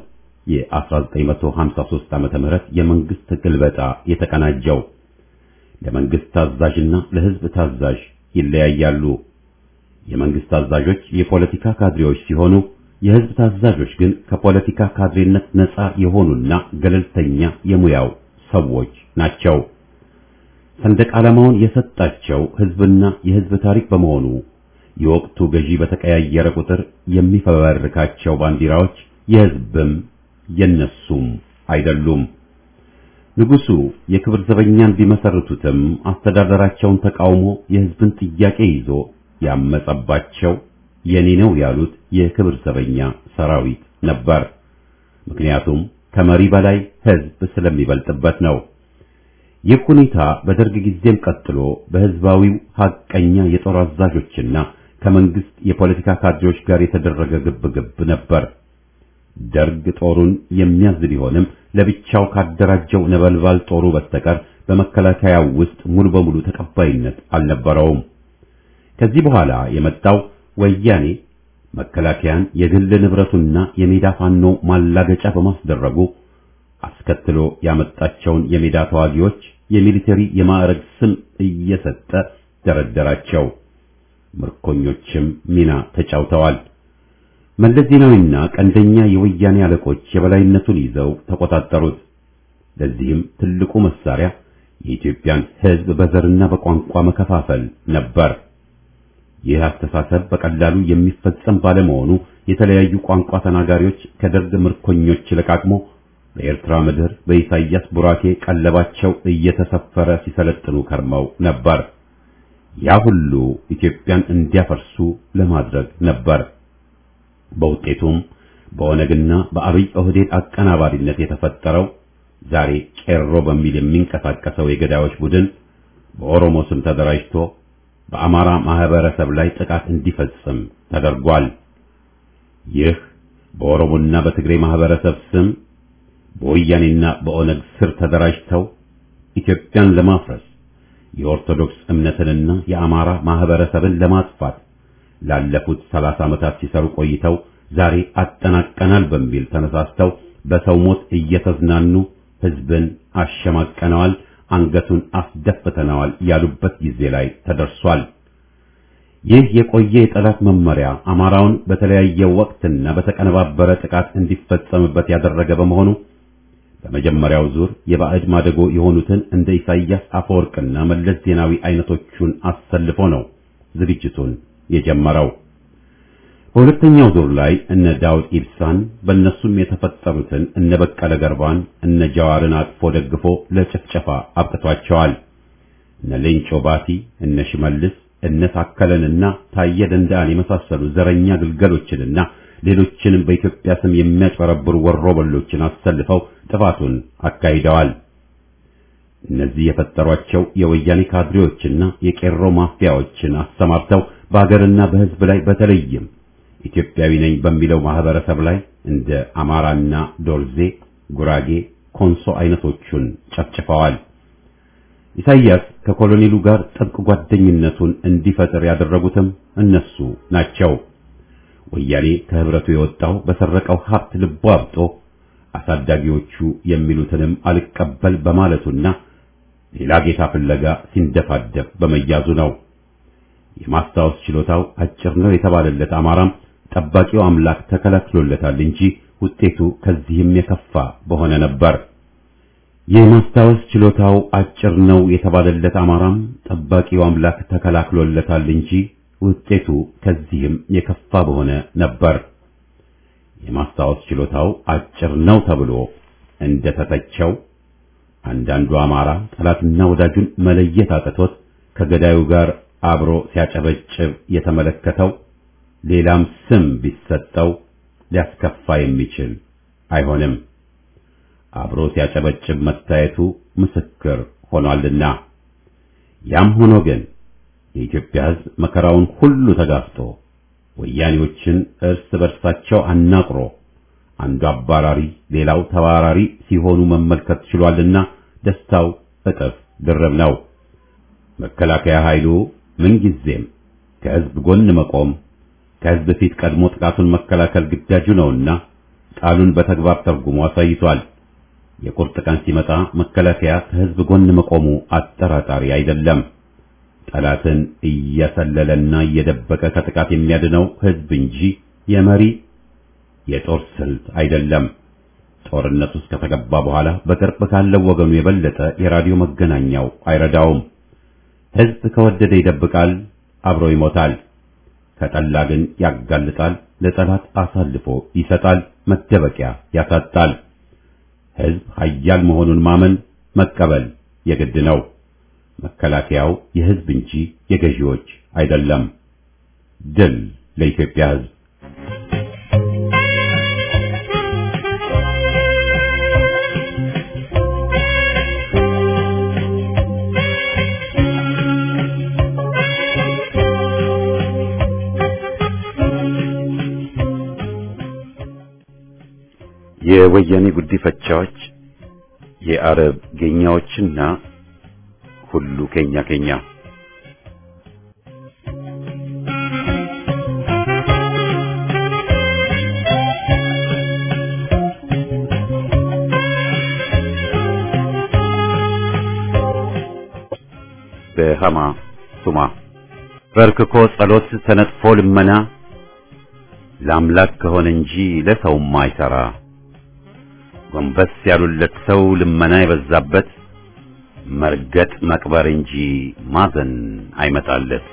የ1953 ዓመተ ምህረት የመንግስት ግልበጣ የተቀናጀው። ለመንግስት ታዛዥና ለሕዝብ ታዛዥ ይለያያሉ። የመንግስት ታዛዦች የፖለቲካ ካድሬዎች ሲሆኑ የሕዝብ ታዛዦች ግን ከፖለቲካ ካድሬነት ነፃ የሆኑና ገለልተኛ የሙያው ሰዎች ናቸው። ሰንደቅ ዓላማውን የሰጣቸው ሕዝብና የሕዝብ ታሪክ በመሆኑ የወቅቱ ገዢ በተቀያየረ ቁጥር የሚፈበርካቸው ባንዲራዎች የሕዝብም የነሱም አይደሉም። ንጉሱ የክብር ዘበኛን ቢመሰርቱትም አስተዳደራቸውን ተቃውሞ የሕዝብን ጥያቄ ይዞ ያመጸባቸው የኔ ነው ያሉት የክብር ዘበኛ ሰራዊት ነበር። ምክንያቱም ከመሪ በላይ ሕዝብ ስለሚበልጥበት ነው። ይህ ሁኔታ በደርግ ጊዜም ቀጥሎ በሕዝባዊው ሐቀኛ የጦር አዛዦችና ከመንግስት የፖለቲካ ካድሬዎች ጋር የተደረገ ግብግብ ነበር። ደርግ ጦሩን የሚያዝ ቢሆንም ለብቻው ካደራጀው ነበልባል ጦሩ በስተቀር በመከላከያው ውስጥ ሙሉ በሙሉ ተቀባይነት አልነበረውም። ከዚህ በኋላ የመጣው ወያኔ መከላከያን የግል ንብረቱና የሜዳ ፋኖ ማላገጫ በማስደረጉ አስከትሎ ያመጣቸውን የሜዳ ተዋጊዎች የሚሊተሪ የማዕረግ ስም እየሰጠ ደረደራቸው። ምርኮኞችም ሚና ተጫውተዋል። መለስ ዜናዊና ቀንደኛ የወያኔ አለቆች የበላይነቱን ይዘው ተቆጣጠሩት። ለዚህም ትልቁ መሳሪያ የኢትዮጵያን ሕዝብ በዘርና በቋንቋ መከፋፈል ነበር። ይህ አስተሳሰብ በቀላሉ የሚፈጸም ባለመሆኑ የተለያዩ ቋንቋ ተናጋሪዎች ከደርግ ምርኮኞች ለቃቅሞ በኤርትራ ምድር በኢሳይያስ ቡራኬ ቀለባቸው እየተሰፈረ ሲሰለጥኑ ከርመው ነበር። ያ ሁሉ ኢትዮጵያን እንዲያፈርሱ ለማድረግ ነበር። በውጤቱም በኦነግና በአብይ ኦህዴድ አቀናባሪነት የተፈጠረው ዛሬ ቄሮ በሚል የሚንቀሳቀሰው የገዳዮች ቡድን በኦሮሞ ስም ተደራጅቶ በአማራ ማህበረሰብ ላይ ጥቃት እንዲፈጽም ተደርጓል። ይህ በኦሮሞና በትግሬ ማህበረሰብ ስም በወያኔና በኦነግ ስር ተደራጅተው ኢትዮጵያን ለማፍረስ የኦርቶዶክስ እምነትንና የአማራ ማህበረሰብን ለማጥፋት ላለፉት ሰላሳ ዓመታት ሲሰሩ ቆይተው ዛሬ አጠናቀናል በሚል ተነሳስተው በሰው ሞት እየተዝናኑ ህዝብን አሸማቀነዋል፣ አንገቱን አስደፍተነዋል ያሉበት ጊዜ ላይ ተደርሷል። ይህ የቆየ የጠላት መመሪያ አማራውን በተለያየ ወቅትና በተቀነባበረ ጥቃት እንዲፈጸምበት ያደረገ በመሆኑ በመጀመሪያው ዙር የባዕድ ማደጎ የሆኑትን እንደ ኢሳይያስ አፈወርቅና መለስ ዜናዊ አይነቶቹን አሰልፎ ነው ዝግጅቱን የጀመረው። በሁለተኛው ዙር ላይ እነ ዳውድ ኢብሳን በእነሱም የተፈጠሩትን እነ በቀለ ገርባን እነ ጀዋርን አቅፎ ደግፎ ለጭፍጨፋ አብቅቷቸዋል። እነ ሌንጮ ባቲ፣ እነ ሽመልስ፣ እነ ታከለንና ታየ ደንዳን የመሳሰሉ ዘረኛ ግልገሎችንና ሌሎችንም በኢትዮጵያ ስም የሚያጭበረብሩ ወሮበሎችን አሰልፈው ጥፋቱን አካሂደዋል። እነዚህ የፈጠሯቸው የወያኔ ካድሬዎችና የቄሮ ማፊያዎችን አሰማርተው በሀገርና በሕዝብ ላይ በተለይም ኢትዮጵያዊ ነኝ በሚለው ማህበረሰብ ላይ እንደ አማራና ዶርዜ፣ ጉራጌ፣ ኮንሶ አይነቶቹን ጨፍጭፈዋል። ኢሳይያስ ከኮሎኔሉ ጋር ጥብቅ ጓደኝነቱን እንዲፈጥር ያደረጉትም እነሱ ናቸው። ወያኔ ከህብረቱ የወጣው በሰረቀው ሀብት ልቦ አብጦ አሳዳጊዎቹ የሚሉትንም አልቀበል በማለቱና ሌላ ጌታ ፍለጋ ሲንደፋደፍ በመያዙ ነው። የማስታወስ ችሎታው አጭር ነው የተባለለት አማራም ጠባቂው አምላክ ተከላክሎለታል እንጂ ውጤቱ ከዚህም የከፋ በሆነ ነበር። የማስታወስ ችሎታው አጭር ነው የተባለለት አማራም ጠባቂው አምላክ ተከላክሎለታል እንጂ ውጤቱ ከዚህም የከፋ በሆነ ነበር። የማስታወስ ችሎታው አጭር ነው ተብሎ እንደተተቸው አንዳንዱ አማራ ጠላትና ወዳጁን መለየት አቅቶት ከገዳዩ ጋር አብሮ ሲያጨበጭብ የተመለከተው ሌላም ስም ቢሰጠው ሊያስከፋ የሚችል አይሆንም። አብሮ ሲያጨበጭብ መታየቱ ምስክር ሆኗልና። ያም ሆኖ ግን የኢትዮጵያ ሕዝብ መከራውን ሁሉ ተጋፍጦ ወያኔዎችን እርስ በርሳቸው አናቅሮ አንዱ አባራሪ ሌላው ተባራሪ ሲሆኑ መመልከት ችሏልና ደስታው እጥፍ ድርብ ነው። መከላከያ ኃይሉ ምንጊዜም ከሕዝብ ጎን መቆም ከሕዝብ ፊት ቀድሞ ጥቃቱን መከላከል ግዳጁ ነውና ቃሉን በተግባር ተርጉሞ አሳይቷል። የቁርጥ ቀን ሲመጣ መከላከያ ከሕዝብ ጎን መቆሙ አጠራጣሪ አይደለም። ጠላትን እየሰለለና እየደበቀ ከጥቃት የሚያድነው ሕዝብ እንጂ የመሪ የጦር ስልት አይደለም። ጦርነት ውስጥ ከተገባ በኋላ በቅርብ ካለው ወገኑ የበለጠ የራዲዮ መገናኛው አይረዳውም። ሕዝብ ከወደደ ይደብቃል፣ አብሮ ይሞታል። ከጠላ ግን ያጋልጣል፣ ለጠላት አሳልፎ ይሰጣል፣ መደበቂያ ያሳጣል። ሕዝብ ኃያል መሆኑን ማመን መቀበል የግድ ነው። መከላከያው የሕዝብ እንጂ የገዢዎች አይደለም። ድል ለኢትዮጵያ ሕዝብ! የወያኔ ጉዲፈቻዎች የአረብ ጌኛዎችና ሁሉ ኬኛ ኬኛ በሃማ ቱማ በርክኮ ጸሎት ተነጥፎ ልመና ለአምላክ ከሆነ እንጂ ለሰውም አይሰራ ጎንበስ ያሉለት ሰው ልመና የበዛበት መርገጥ መቅበር እንጂ ማዘን አይመጣለት።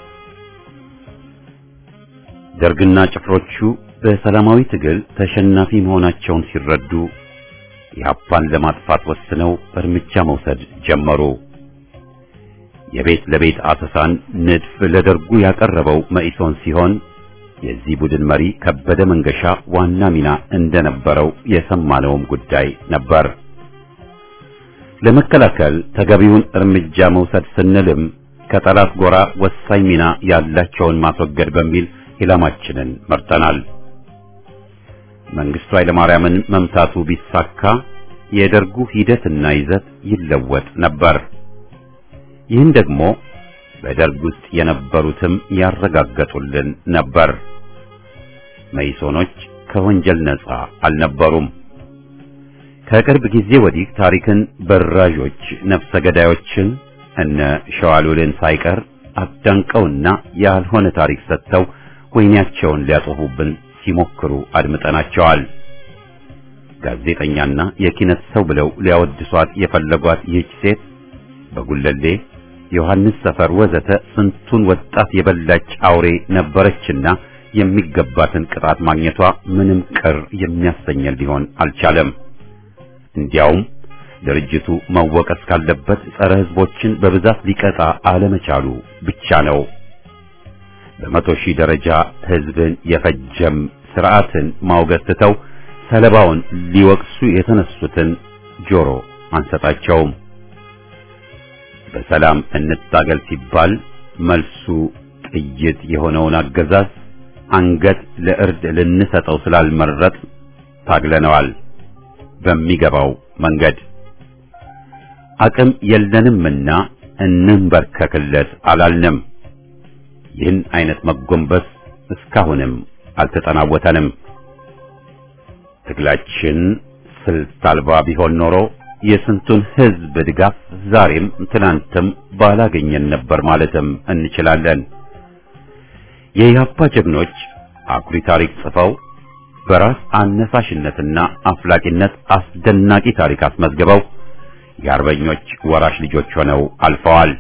ደርግና ጭፍሮቹ በሰላማዊ ትግል ተሸናፊ መሆናቸውን ሲረዱ ኢህአፓን ለማጥፋት ወስነው እርምጃ መውሰድ ጀመሩ። የቤት ለቤት አሰሳን ንድፍ ለደርጉ ያቀረበው መኢሶን ሲሆን የዚህ ቡድን መሪ ከበደ መንገሻ ዋና ሚና እንደነበረው የሰማነውም ጉዳይ ነበር። ለመከላከል ተገቢውን እርምጃ መውሰድ ስንልም ከጠላት ጎራ ወሳኝ ሚና ያላቸውን ማስወገድ በሚል ኢላማችንን መርጠናል። መንግስቱ ኃይለማርያምን መምታቱ ቢሳካ የደርጉ ሂደትና ይዘት ይለወጥ ነበር። ይህን ደግሞ በደርግ ውስጥ የነበሩትም ያረጋገጡልን ነበር። መይሶኖች ከወንጀል ነፃ አልነበሩም። ከቅርብ ጊዜ ወዲህ ታሪክን በራዦች ነፍሰ ገዳዮችን እነ ሸዋሉልን ሳይቀር አዳንቀውና ያልሆነ ታሪክ ሰጥተው ወይናቸውን ሊያጠፉብን ሲሞክሩ አድምጠናቸዋል። ጋዜጠኛና የኪነት ሰው ብለው ሊያወድሷት የፈለጓት ይህች ሴት በጉለሌ ዮሐንስ ሰፈር ወዘተ ስንቱን ወጣት የበላች አውሬ ነበረችና የሚገባትን ቅጣት ማግኘቷ ምንም ቅር የሚያሰኘን ሊሆን አልቻለም። እንዲያውም ድርጅቱ መወቀስ ካለበት ጸረ ሕዝቦችን በብዛት ሊቀጣ አለመቻሉ ብቻ ነው። በመቶ ሺህ ደረጃ ሕዝብን የፈጀም ስርዓትን ማውገዝ ትተው ሰለባውን ሊወቅሱ የተነሱትን ጆሮ አንሰጣቸውም። በሰላም እንታገል ሲባል መልሱ ጥይት የሆነውን አገዛዝ አንገት ለእርድ ልንሰጠው ስላልመረጥ ታግለነዋል። በሚገባው መንገድ አቅም የለንምና እንንበርከክለት አላልንም። ይህን አይነት መጎንበስ እስካሁንም አልተጠናወተንም። ትግላችን ስልት አልባ ቢሆን ኖሮ የስንቱን ሕዝብ ድጋፍ ዛሬም ትናንትም ባላገኘን ነበር ማለትም እንችላለን። የኢህአፓ ጀግኖች አኩሪ ታሪክ ጽፈው በራስ አነሳሽነትና አፍላቂነት አስደናቂ ታሪክ አስመዝግበው የአርበኞች ወራሽ ልጆች ሆነው አልፈዋል።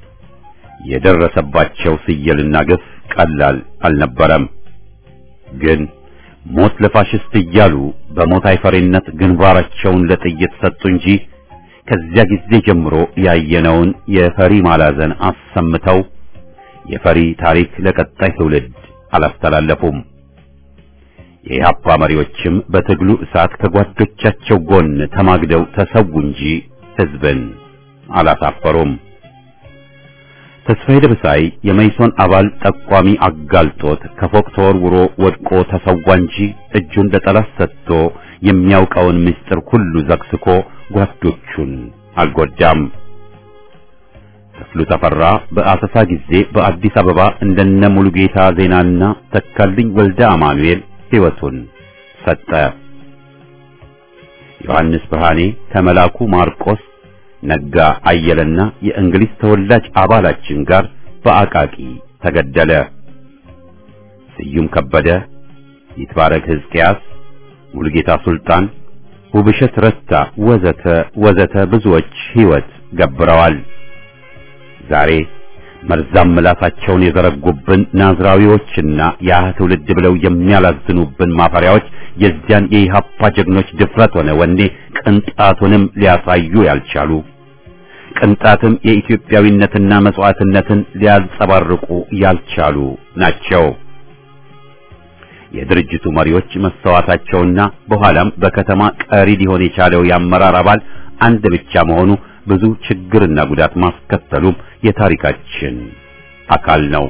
የደረሰባቸው ስየልና ግፍ ቀላል አልነበረም። ግን ሞት ለፋሽስት እያሉ በሞት አይፈሪነት ግንባራቸውን ለጥይት ሰጡ እንጂ ከዚያ ጊዜ ጀምሮ ያየነውን የፈሪ ማላዘን አሰምተው የፈሪ ታሪክ ለቀጣይ ትውልድ አላስተላለፉም። የኢህአፓ መሪዎችም በትግሉ እሳት ከጓዶቻቸው ጎን ተማግደው ተሰዉ እንጂ ህዝብን አላሳፈሩም። ተስፋዬ ደበሳይ የመይሶን አባል ጠቋሚ አጋልጦት ከፎቅ ተወርውሮ ወድቆ ተሰዋ እንጂ እጁን ለጠላት ሰጥቶ የሚያውቀውን ምስጢር ሁሉ ዘግስኮ ጓዶቹን አልጎዳም። ክፍሉ ተፈራ በአሰሳ ጊዜ በአዲስ አበባ እንደነ ሙሉጌታ ዜናና ተካልኝ ወልደ አማኑኤል ሕይወቱን ሰጠ። ዮሐንስ ብርሃኔ ከመላኩ ማርቆስ ነጋ አየለና የእንግሊዝ ተወላጅ አባላችን ጋር በአቃቂ ተገደለ። ስዩም ከበደ፣ ይትባረክ ሕዝቅያስ፣ ሙሉጌታ ሱልጣን፣ ውብሸት ረታ ወዘተ ወዘተ ብዙዎች ሕይወት ገብረዋል። ዛሬ መርዛም ምላሳቸውን የዘረጉብን ናዝራዊዎችና ያ ትውልድ ብለው የሚያላዝኑብን ማፈሪያዎች የዚያን የኢህአፓ ጀግኖች ድፍረት ሆነ ወኔ ቅንጣቱንም ሊያሳዩ ያልቻሉ ቅንጣትም የኢትዮጵያዊነትና መስዋዕትነትን ሊያንጸባርቁ ያልቻሉ ናቸው። የድርጅቱ መሪዎች መሰዋታቸውና በኋላም በከተማ ቀሪ ሊሆን የቻለው የአመራር አባል አንድ ብቻ መሆኑ ብዙ ችግርና ጉዳት ማስከተሉም የታሪካችን አካል ነው።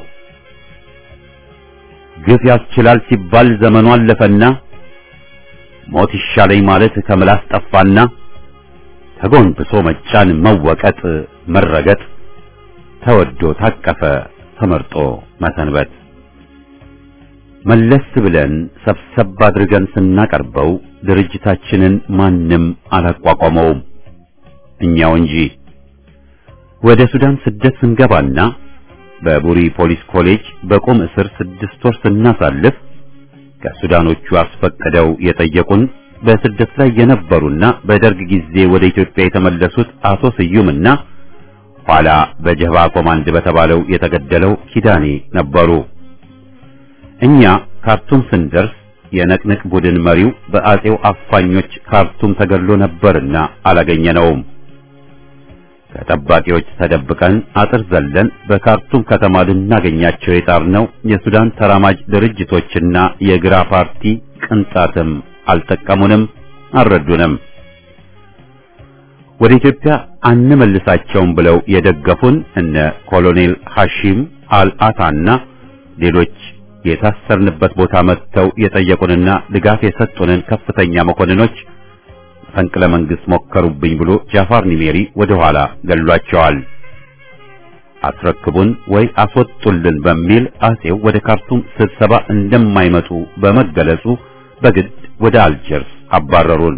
ግፍ ያስችላል ሲባል ዘመኑ አለፈና ሞት ይሻለኝ ማለት ከምላስ ጠፋና ተጎንብሶ መጫን፣ መወቀጥ፣ መረገጥ ተወዶ ታቀፈ ተመርጦ መሰንበት መለስ ብለን ሰብሰብ አድርገን ስናቀርበው ድርጅታችንን ማንም አላቋቋመውም እኛው እንጂ። ወደ ሱዳን ስደት ስንገባና በቡሪ ፖሊስ ኮሌጅ በቁም እስር ስድስት ወር ስናሳልፍ ከሱዳኖቹ አስፈቅደው የጠየቁን በስደት ላይ የነበሩና በደርግ ጊዜ ወደ ኢትዮጵያ የተመለሱት አቶ ስዩምና ኋላ በጀባ ኮማንድ በተባለው የተገደለው ኪዳኔ ነበሩ። እኛ ካርቱም ስንደርስ የነቅንቅ ቡድን መሪው በአጼው አፋኞች ካርቱም ተገድሎ ነበርና አላገኘነውም። ከጠባቂዎች ተደብቀን አጥር ዘለን በካርቱም ከተማ ልናገኛቸው የጣርነው የሱዳን ተራማጅ ድርጅቶችና የግራ ፓርቲ ቅንጣትም አልጠቀሙንም፣ አልረዱንም። ወደ ኢትዮጵያ አንመልሳቸውም ብለው የደገፉን እነ ኮሎኔል ሐሺም አልአታና ሌሎች የታሰርንበት ቦታ መጥተው የጠየቁንና ድጋፍ የሰጡንን ከፍተኛ መኮንኖች መፈንቅለ መንግስት ሞከሩብኝ ብሎ ጃፋር ኒሜሪ ወደ ኋላ ገሏቸዋል። አስረክቡን ወይ አስወጡልን በሚል አጼው ወደ ካርቱም ስብሰባ እንደማይመጡ በመገለጹ በግድ ወደ አልጀርስ አባረሩን።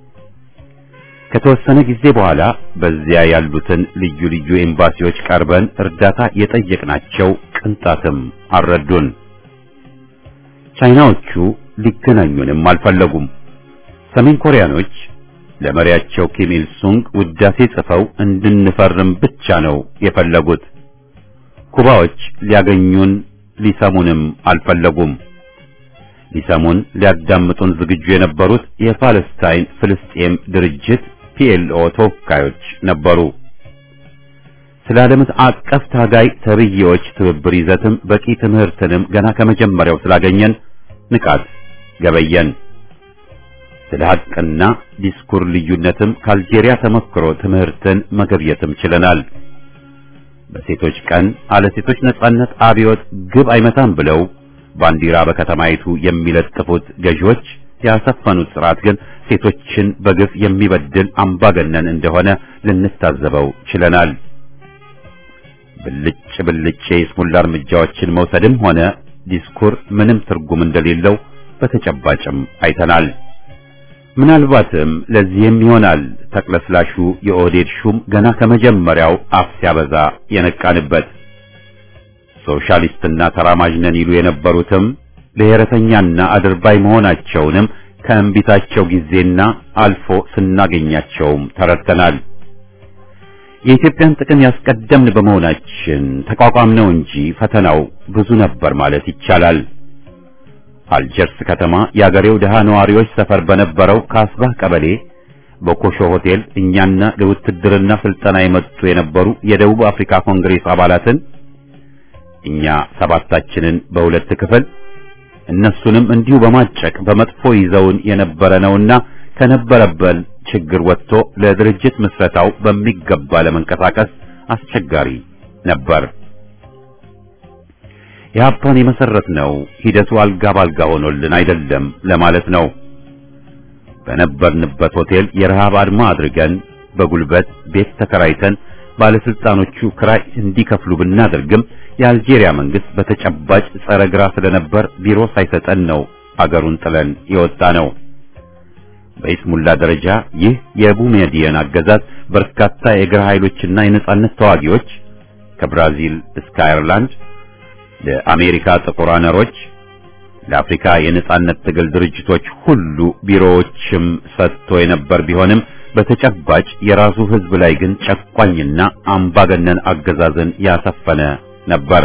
ከተወሰነ ጊዜ በኋላ በዚያ ያሉትን ልዩ ልዩ ኤምባሲዎች ቀርበን እርዳታ የጠየቅናቸው ቅንጣትም አልረዱን። ቻይናዎቹ ሊገናኙንም አልፈለጉም። ሰሜን ኮሪያኖች ለመሪያቸው ኪም ኢል ሱንግ ውዳሴ ጽፈው እንድንፈርም ብቻ ነው የፈለጉት። ኩባዎች ሊያገኙን ሊሰሙንም አልፈለጉም። ሊሰሙን ሊያዳምጡን ዝግጁ የነበሩት የፓለስታይን ፍልስጤም ድርጅት ፒኤልኦ ተወካዮች ነበሩ። ስለ ዓለም አቀፍ ታጋይ ተብዬዎች ትብብር ይዘትም በቂ ትምህርትንም ገና ከመጀመሪያው ስላገኘን ንቃት ገበየን። ስለ ሐቅና ዲስኩር ልዩነትም ከአልጄሪያ ተሞክሮ ትምህርትን መገብየትም ችለናል። በሴቶች ቀን አለ ሴቶች ነጻነት አብዮት ግብ አይመታም ብለው ባንዲራ በከተማይቱ የሚለጥፉት ገዢዎች ያሰፈኑት ስርዓት ግን ሴቶችን በግፍ የሚበድል አምባገነን እንደሆነ ልንታዘበው ችለናል። ብልጭ ብልጭ የይስሙላ እርምጃዎችን መውሰድም ሆነ ዲስኩር ምንም ትርጉም እንደሌለው በተጨባጭም አይተናል። ምናልባትም ለዚህም ይሆናል ተቅለስላሹ የኦህዴድ ሹም ገና ከመጀመሪያው አፍ ሲያበዛ የነቃንበት። ሶሻሊስትና ተራማጅ ነን ይሉ የነበሩትም ብሔረተኛና አድርባይ መሆናቸውንም ከእንቢታቸው ጊዜና አልፎ ስናገኛቸውም ተረድተናል። የኢትዮጵያን ጥቅም ያስቀደምን በመሆናችን ተቋቋምነው እንጂ ፈተናው ብዙ ነበር ማለት ይቻላል። አልጀርስ ከተማ የአገሬው ድሃ ነዋሪዎች ሰፈር በነበረው ካስባህ ቀበሌ በኮሾ ሆቴል እኛና ለውትድርና ስልጠና የመጡ የነበሩ የደቡብ አፍሪካ ኮንግሬስ አባላትን እኛ ሰባታችንን በሁለት ክፍል እነሱንም እንዲሁ በማጨቅ በመጥፎ ይዘውን የነበረ ነውና ከነበረበን ችግር ወጥቶ ለድርጅት ምስረታው በሚገባ ለመንቀሳቀስ አስቸጋሪ ነበር። የሀፓን የመሰረት ነው ሂደቱ አልጋ ባልጋ ሆኖልን አይደለም ለማለት ነው። በነበርንበት ሆቴል የረሃብ አድማ አድርገን በጉልበት ቤት ተከራይተን ባለስልጣኖቹ ክራይ እንዲከፍሉ ብናደርግም የአልጄሪያ መንግስት በተጨባጭ ጸረ ግራ ስለነበር ቢሮ ሳይሰጠን ነው አገሩን ጥለን የወጣ ነው። በኢስሙላ ደረጃ ይህ የቡሜዲየን አገዛዝ በርካታ የግራ ኃይሎችና የነጻነት ተዋጊዎች ከብራዚል እስከ አየርላንድ ለአሜሪካ ጥቁር አነሮች ለአፍሪካ የነጻነት ትግል ድርጅቶች ሁሉ ቢሮዎችም ሰጥቶ የነበር ቢሆንም በተጨባጭ የራሱ ህዝብ ላይ ግን ጨቋኝና አምባገነን አገዛዝን ያሰፈነ ነበር።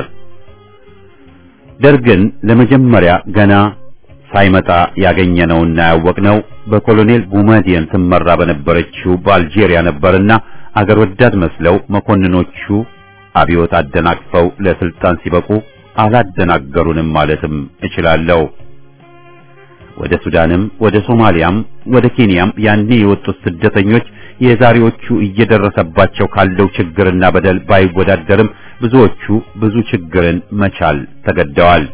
ደርግን ለመጀመሪያ ገና ሳይመጣ ያገኘነውና ያወቅነው በኮሎኔል ቡመዲየን ትመራ በነበረችው በአልጄሪያ ነበርና አገር ወዳድ መስለው መኮንኖቹ አብዮት አደናቅፈው ለስልጣን ሲበቁ አላደናገሩንም ማለትም እችላለሁ። ወደ ሱዳንም ወደ ሶማሊያም ወደ ኬንያም ያኔ የወጡት ስደተኞች የዛሬዎቹ እየደረሰባቸው ካለው ችግርና በደል ባይወዳደርም ብዙዎቹ ብዙ ችግርን መቻል ተገደዋል።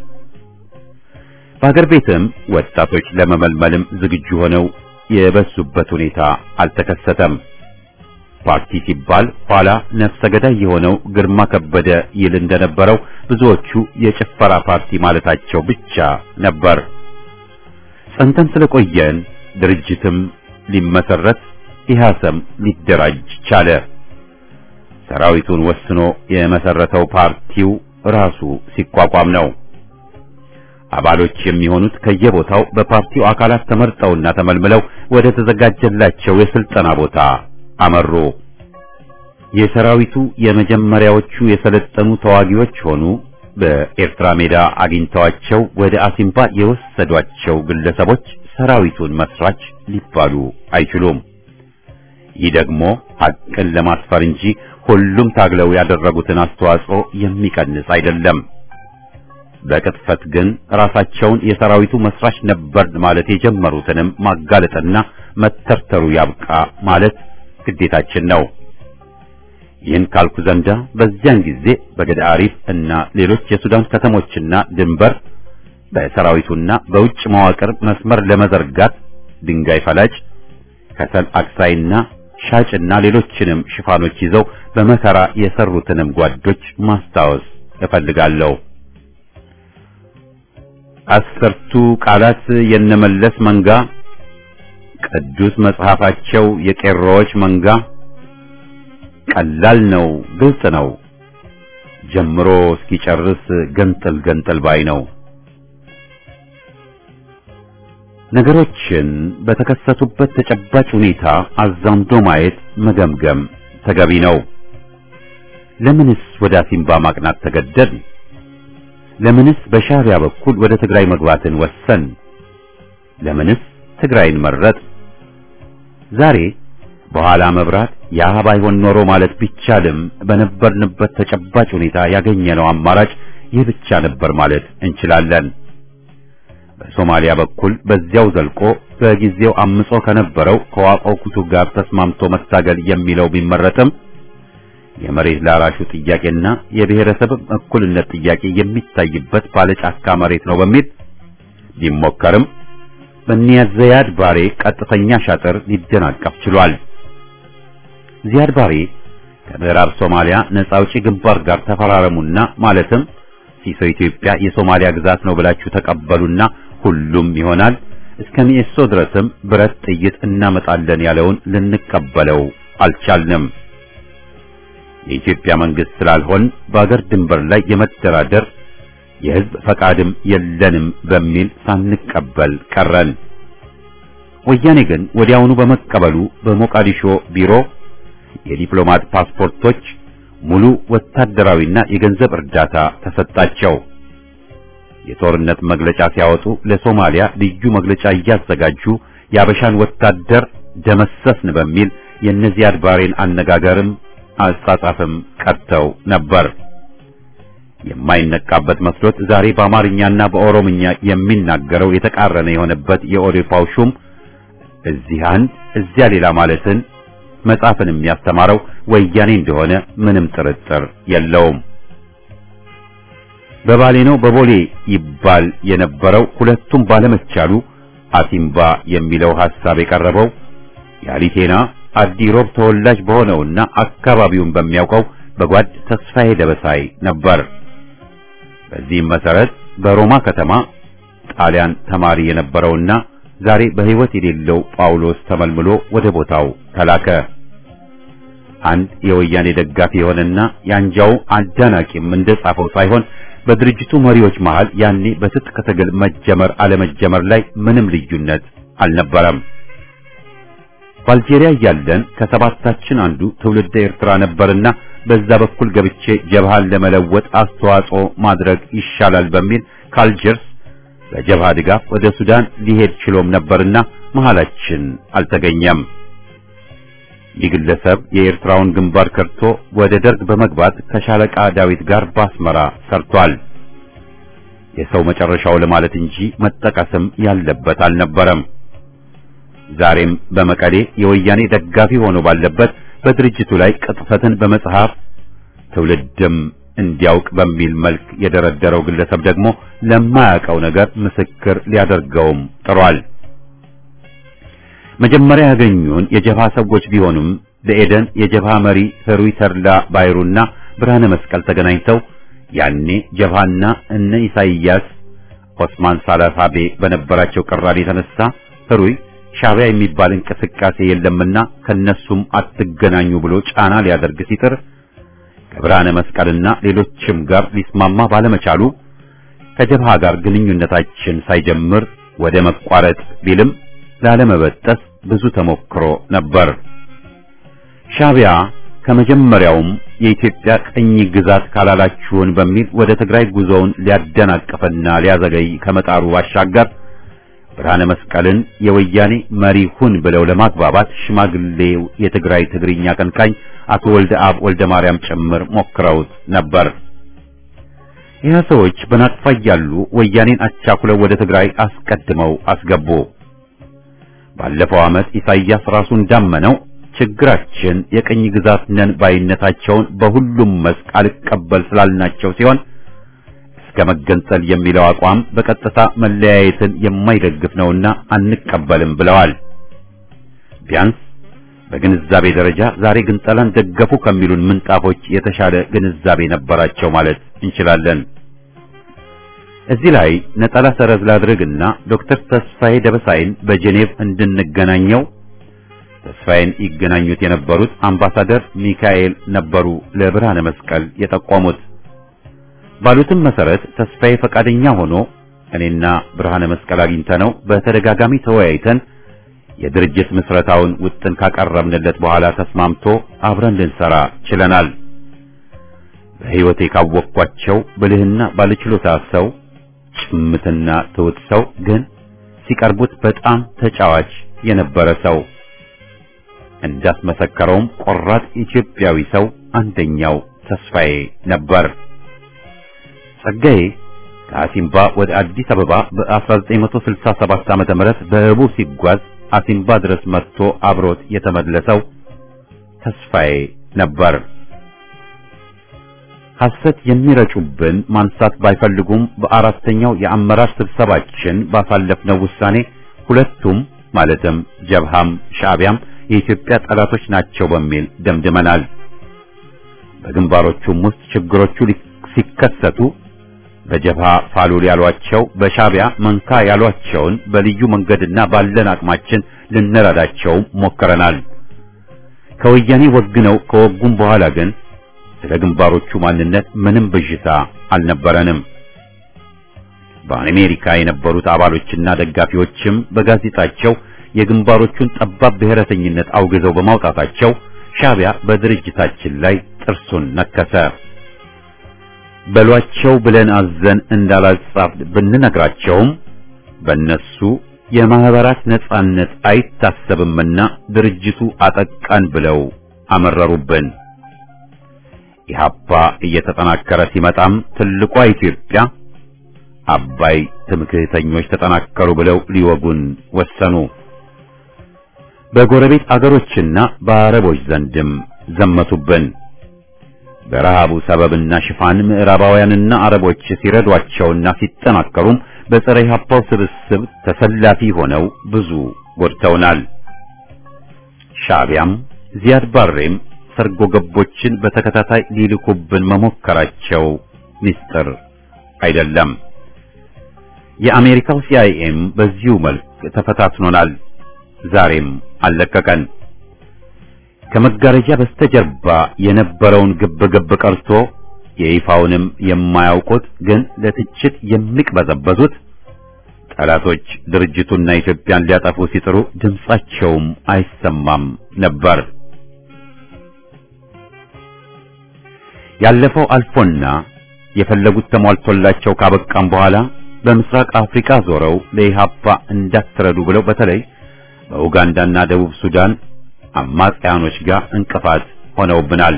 በሀገር ቤትም ወጣቶች ለመመልመልም ዝግጁ ሆነው የበሱበት ሁኔታ አልተከሰተም። ፓርቲ ሲባል ኋላ ነፍሰ ገዳይ የሆነው ግርማ ከበደ ይል እንደነበረው ብዙዎቹ የጭፈራ ፓርቲ ማለታቸው ብቻ ነበር። ጸንተን ስለቆየን ድርጅትም ሊመሰረት ኢህአሰም ሊደራጅ ቻለ። ሰራዊቱን ወስኖ የመሰረተው ፓርቲው ራሱ ሲቋቋም ነው። አባሎች የሚሆኑት ከየቦታው በፓርቲው አካላት ተመርጠውና ተመልምለው ወደ ተዘጋጀላቸው የስልጠና ቦታ አመሩ። የሰራዊቱ የመጀመሪያዎቹ የሰለጠኑ ተዋጊዎች ሆኑ በኤርትራ ሜዳ አግኝተዋቸው ወደ አሲምባ የወሰዷቸው ግለሰቦች ሰራዊቱን መስራች ሊባሉ አይችሉም። ይህ ደግሞ ሐቅን ለማስፈር እንጂ ሁሉም ታግለው ያደረጉትን አስተዋጽኦ የሚቀንስ አይደለም። በቅጥፈት ግን ራሳቸውን የሰራዊቱ መስራች ነበር ማለት የጀመሩትንም ማጋለጥና መተርተሩ ያብቃ ማለት ግዴታችን ነው። ይህን ካልኩ ዘንዳ በዚያን ጊዜ በገዳ አሪፍ እና ሌሎች የሱዳን ከተሞችና ድንበር በሰራዊቱና በውጭ መዋቅር መስመር ለመዘርጋት ድንጋይ ፈላጭ፣ ከሰል አክሳይና ሻጭና ሌሎችንም ሽፋኖች ይዘው በመከራ የሰሩትንም ጓዶች ማስታወስ እፈልጋለሁ። አስርቱ ቃላት የነመለስ መንጋ፣ ቅዱስ መጽሐፋቸው የቄሮዎች መንጋ ቀላል ነው፣ ግልጽ ነው። ጀምሮ እስኪጨርስ ገንጥል ገንጥል ባይ ነው። ነገሮችን በተከሰቱበት ተጨባጭ ሁኔታ አዛምዶ ማየት መገምገም ተገቢ ነው። ለምንስ ወደ አሲምባ ማቅናት ተገደድ? ለምንስ በሻዕቢያ በኩል ወደ ትግራይ መግባትን ወሰን? ለምንስ ትግራይን መረጥ? ዛሬ በኋላ መብራት ያ ባይሆን ኖሮ ማለት ቢቻልም በነበርንበት ተጨባጭ ሁኔታ ያገኘነው አማራጭ ይህ ብቻ ነበር ማለት እንችላለን። በሶማሊያ በኩል በዚያው ዘልቆ በጊዜው አምጾ ከነበረው ከዋቆ ኩቱ ጋር ተስማምቶ መታገል የሚለው ቢመረጥም የመሬት ላራሹ ጥያቄና የብሔረሰብ እኩልነት ጥያቄ የሚታይበት ባለጫካ መሬት ነው በሚል ቢሞከርም በኒያዝ ዚያድ ባሬ ቀጥተኛ ሻጥር ሊደናቀፍ ችሏል። ዚያድ ባሬ ከምዕራብ ሶማሊያ ነፃ አውጪ ግንባር ጋር ተፈራረሙና ማለትም ሲሶ ኢትዮጵያ የሶማሊያ ግዛት ነው ብላችሁ ተቀበሉና ሁሉም ይሆናል እስከ ሚኤሶ ድረስም ብረት ጥይት እናመጣለን ያለውን ልንቀበለው አልቻልንም። የኢትዮጵያ መንግስት ስላልሆን በአገር ድንበር ላይ የመደራደር የህዝብ ፈቃድም የለንም በሚል ሳንቀበል ቀረን። ወያኔ ግን ወዲያውኑ በመቀበሉ በሞቃዲሾ ቢሮ የዲፕሎማት ፓስፖርቶች፣ ሙሉ ወታደራዊና የገንዘብ እርዳታ ተሰጣቸው። የጦርነት መግለጫ ሲያወጡ ለሶማሊያ ልዩ መግለጫ እያዘጋጁ የአበሻን ወታደር ደመሰስን በሚል የእነዚያድ ባሬን አነጋገርም አጻጻፍም ቀርተው ነበር። የማይነቃበት መስሎት ዛሬ በአማርኛና በኦሮምኛ የሚናገረው የተቃረነ የሆነበት የኦዴፓው ሹም እዚህ አንድ እዚያ ሌላ ማለትን መጻፍን የሚያስተማረው ወያኔ እንደሆነ ምንም ጥርጥር የለውም። በባሌ ነው በቦሌ ይባል የነበረው ሁለቱም ባለመቻሉ አሲምባ የሚለው ሐሳብ የቀረበው የአሊቴና አዲ ሮብ ተወላጅ በሆነውና አካባቢውን በሚያውቀው በጓድ ተስፋዬ ደበሳይ ነበር። በዚህም መሰረት በሮማ ከተማ ጣሊያን ተማሪ የነበረውና ዛሬ በሕይወት የሌለው ጳውሎስ ተመልምሎ ወደ ቦታው ተላከ። አንድ የወያኔ ደጋፊ የሆነና የአንጃው አዳናቂም እንደጻፈው ሳይሆን በድርጅቱ መሪዎች መሃል ያኔ በትጥቅ ትግል መጀመር አለመጀመር ላይ ምንም ልዩነት አልነበረም። በአልጄሪያ እያለን ከሰባታችን አንዱ ትውልደ ኤርትራ ነበርና በዛ በኩል ገብቼ ጀብሃን ለመለወጥ አስተዋጽኦ ማድረግ ይሻላል በሚል ካልጀርስ በጀብሃ ድጋፍ ወደ ሱዳን ሊሄድ ችሎም ነበርና መሃላችን አልተገኘም። ይህ ግለሰብ የኤርትራውን ግንባር ከርቶ ወደ ደርግ በመግባት ከሻለቃ ዳዊት ጋር ባስመራ ሰርቷል። የሰው መጨረሻው ለማለት እንጂ መጠቀስም ያለበት አልነበረም። ዛሬም በመቀሌ የወያኔ ደጋፊ ሆኖ ባለበት በድርጅቱ ላይ ቅጥፈትን በመጽሐፍ ትውልድም እንዲያውቅ በሚል መልክ የደረደረው ግለሰብ ደግሞ ለማያውቀው ነገር ምስክር ሊያደርገውም ጥሯል። መጀመሪያ ያገኙን የጀብሃ ሰዎች ቢሆኑም በኤደን የጀብሃ መሪ ህሩይ ተድላ ባይሩና ብርሃነ መስቀል ተገናኝተው ያኔ ጀብሃና እነ ኢሳይያስ ኦስማን ሳላሳቤ በነበራቸው ቅራኔ የተነሳ ህሩይ ሻዕቢያ የሚባል እንቅስቃሴ የለምና ከነሱም አትገናኙ ብሎ ጫና ሊያደርግ ሲጥር ከብርሃነ መስቀልና ሌሎችም ጋር ሊስማማ ባለመቻሉ ከጀብሃ ጋር ግንኙነታችን ሳይጀምር ወደ መቋረጥ ቢልም ላለመበጠስ ብዙ ተሞክሮ ነበር። ሻዕቢያ ከመጀመሪያውም የኢትዮጵያ ቅኝ ግዛት ካላላችሁን በሚል ወደ ትግራይ ጉዞውን ሊያደናቅፍና ሊያዘገይ ከመጣሩ ባሻገር ብርሃነ መስቀልን የወያኔ መሪ ሁን ብለው ለማግባባት ሽማግሌው የትግራይ ትግርኛ አቀንቃኝ አቶ ወልደ አብ ወልደ ማርያም ጭምር ሞክረውት ነበር። ይህ ሰዎች በናቅፋ እያሉ ወያኔን አቻኩለው ወደ ትግራይ አስቀድመው አስገቡ። ባለፈው ዓመት ኢሳይያስ ራሱ እንዳመነው ችግራችን የቅኝ ግዛት ነን ባይነታቸውን በሁሉም መስክ አልቀበል ስላልናቸው ሲሆን እስከ መገንጠል የሚለው አቋም በቀጥታ መለያየትን የማይደግፍ ነውና አንቀበልም ብለዋል። ቢያንስ በግንዛቤ ደረጃ ዛሬ ግንጠላን ደገፉ ከሚሉን ምንጣፎች የተሻለ ግንዛቤ ነበራቸው ማለት እንችላለን። እዚህ ላይ ነጠላ ሰረዝ ላድርግና ዶክተር ተስፋዬ ደበሳይን በጄኔቭ እንድንገናኘው ተስፋዬን ይገናኙት የነበሩት አምባሳደር ሚካኤል ነበሩ ለብርሃነ መስቀል የጠቆሙት። ባሉትም መሰረት ተስፋዬ ፈቃደኛ ሆኖ እኔና ብርሃነ መስቀል አግኝተነው በተደጋጋሚ ተወያይተን የድርጅት ምስረታውን ውጥን ካቀረብንለት በኋላ ተስማምቶ አብረን ልንሰራ ችለናል። በሕይወቴ ካወቅኳቸው ብልህና ባለችሎታ ሰው፣ ጭምትና ትውት ሰው ግን ሲቀርቡት በጣም ተጫዋች የነበረ ሰው እንዳስመሰከረውም ቆራጥ ኢትዮጵያዊ ሰው አንደኛው ተስፋዬ ነበር። ጸጋዬ ከአሲምባ ወደ አዲስ አበባ በ1967 ዓመተ ምህረት በህቡ ሲጓዝ አሲምባ ድረስ መጥቶ አብሮት የተመለሰው ተስፋዬ ነበር። ሐሰት የሚረጩብን ማንሳት ባይፈልጉም በአራተኛው የአመራር ስብሰባችን ባሳለፍነው ውሳኔ ሁለቱም ማለትም ጀብሃም ሻዕቢያም የኢትዮጵያ ጠላቶች ናቸው በሚል ደምድመናል። በግንባሮቹም ውስጥ ችግሮቹ ሲከሰቱ በጀብሃ ፋሉል ያሏቸው በሻዕቢያ መንካ ያሏቸውን በልዩ መንገድና ባለን አቅማችን ልንረዳቸው ሞክረናል። ከወያኔ ወግነው ከወጉም በኋላ ግን ስለ ግንባሮቹ ማንነት ምንም ብዥታ አልነበረንም። በአሜሪካ የነበሩት አባሎችና ደጋፊዎችም በጋዜጣቸው የግንባሮቹን ጠባብ ብሔረተኝነት አውግዘው በማውጣታቸው ሻዕቢያ በድርጅታችን ላይ ጥርሱን ነከሰ። በሏቸው ብለን አዘን እንዳላጻፍ ብንነግራቸውም በእነሱ የማህበራት ነጻነት አይታሰብምና ድርጅቱ አጠቃን ብለው አመረሩብን። ኢህአፓ እየተጠናከረ ሲመጣም ትልቋ ኢትዮጵያ አባይ ትምክህተኞች ተጠናከሩ ብለው ሊወጉን ወሰኑ። በጎረቤት አገሮችና በአረቦች ዘንድም ዘመቱብን። በረሃቡ ሰበብና ሽፋን ምዕራባውያንና አረቦች ሲረዷቸውና ሲጠናከሩም በፀረ ኢህአፓው ስብስብ ተሰላፊ ሆነው ብዙ ጎድተውናል። ሻዕቢያም ዚያድ ባሬም ሰርጎ ገቦችን በተከታታይ ሊልኩብን መሞከራቸው ሚስጥር አይደለም። የአሜሪካው ሲአይኤም በዚሁ መልክ ተፈታትኖናል። ዛሬም አልለቀቀን። ከመጋረጃ በስተጀርባ የነበረውን ግብግብ ቀርቶ የይፋውንም የማያውቁት ግን ለትችት የሚቅበዘበዙት ጠላቶች ድርጅቱና ኢትዮጵያን ሊያጠፉ ሲጥሩ ድምጻቸውም አይሰማም ነበር። ያለፈው አልፎና የፈለጉት ተሟልቶላቸው ካበቃም በኋላ በምስራቅ አፍሪካ ዞረው ለኢሃፓ እንዳትረዱ ብለው በተለይ በኡጋንዳና ደቡብ ሱዳን አማጽያኖች ጋር እንቅፋት ሆነውብናል።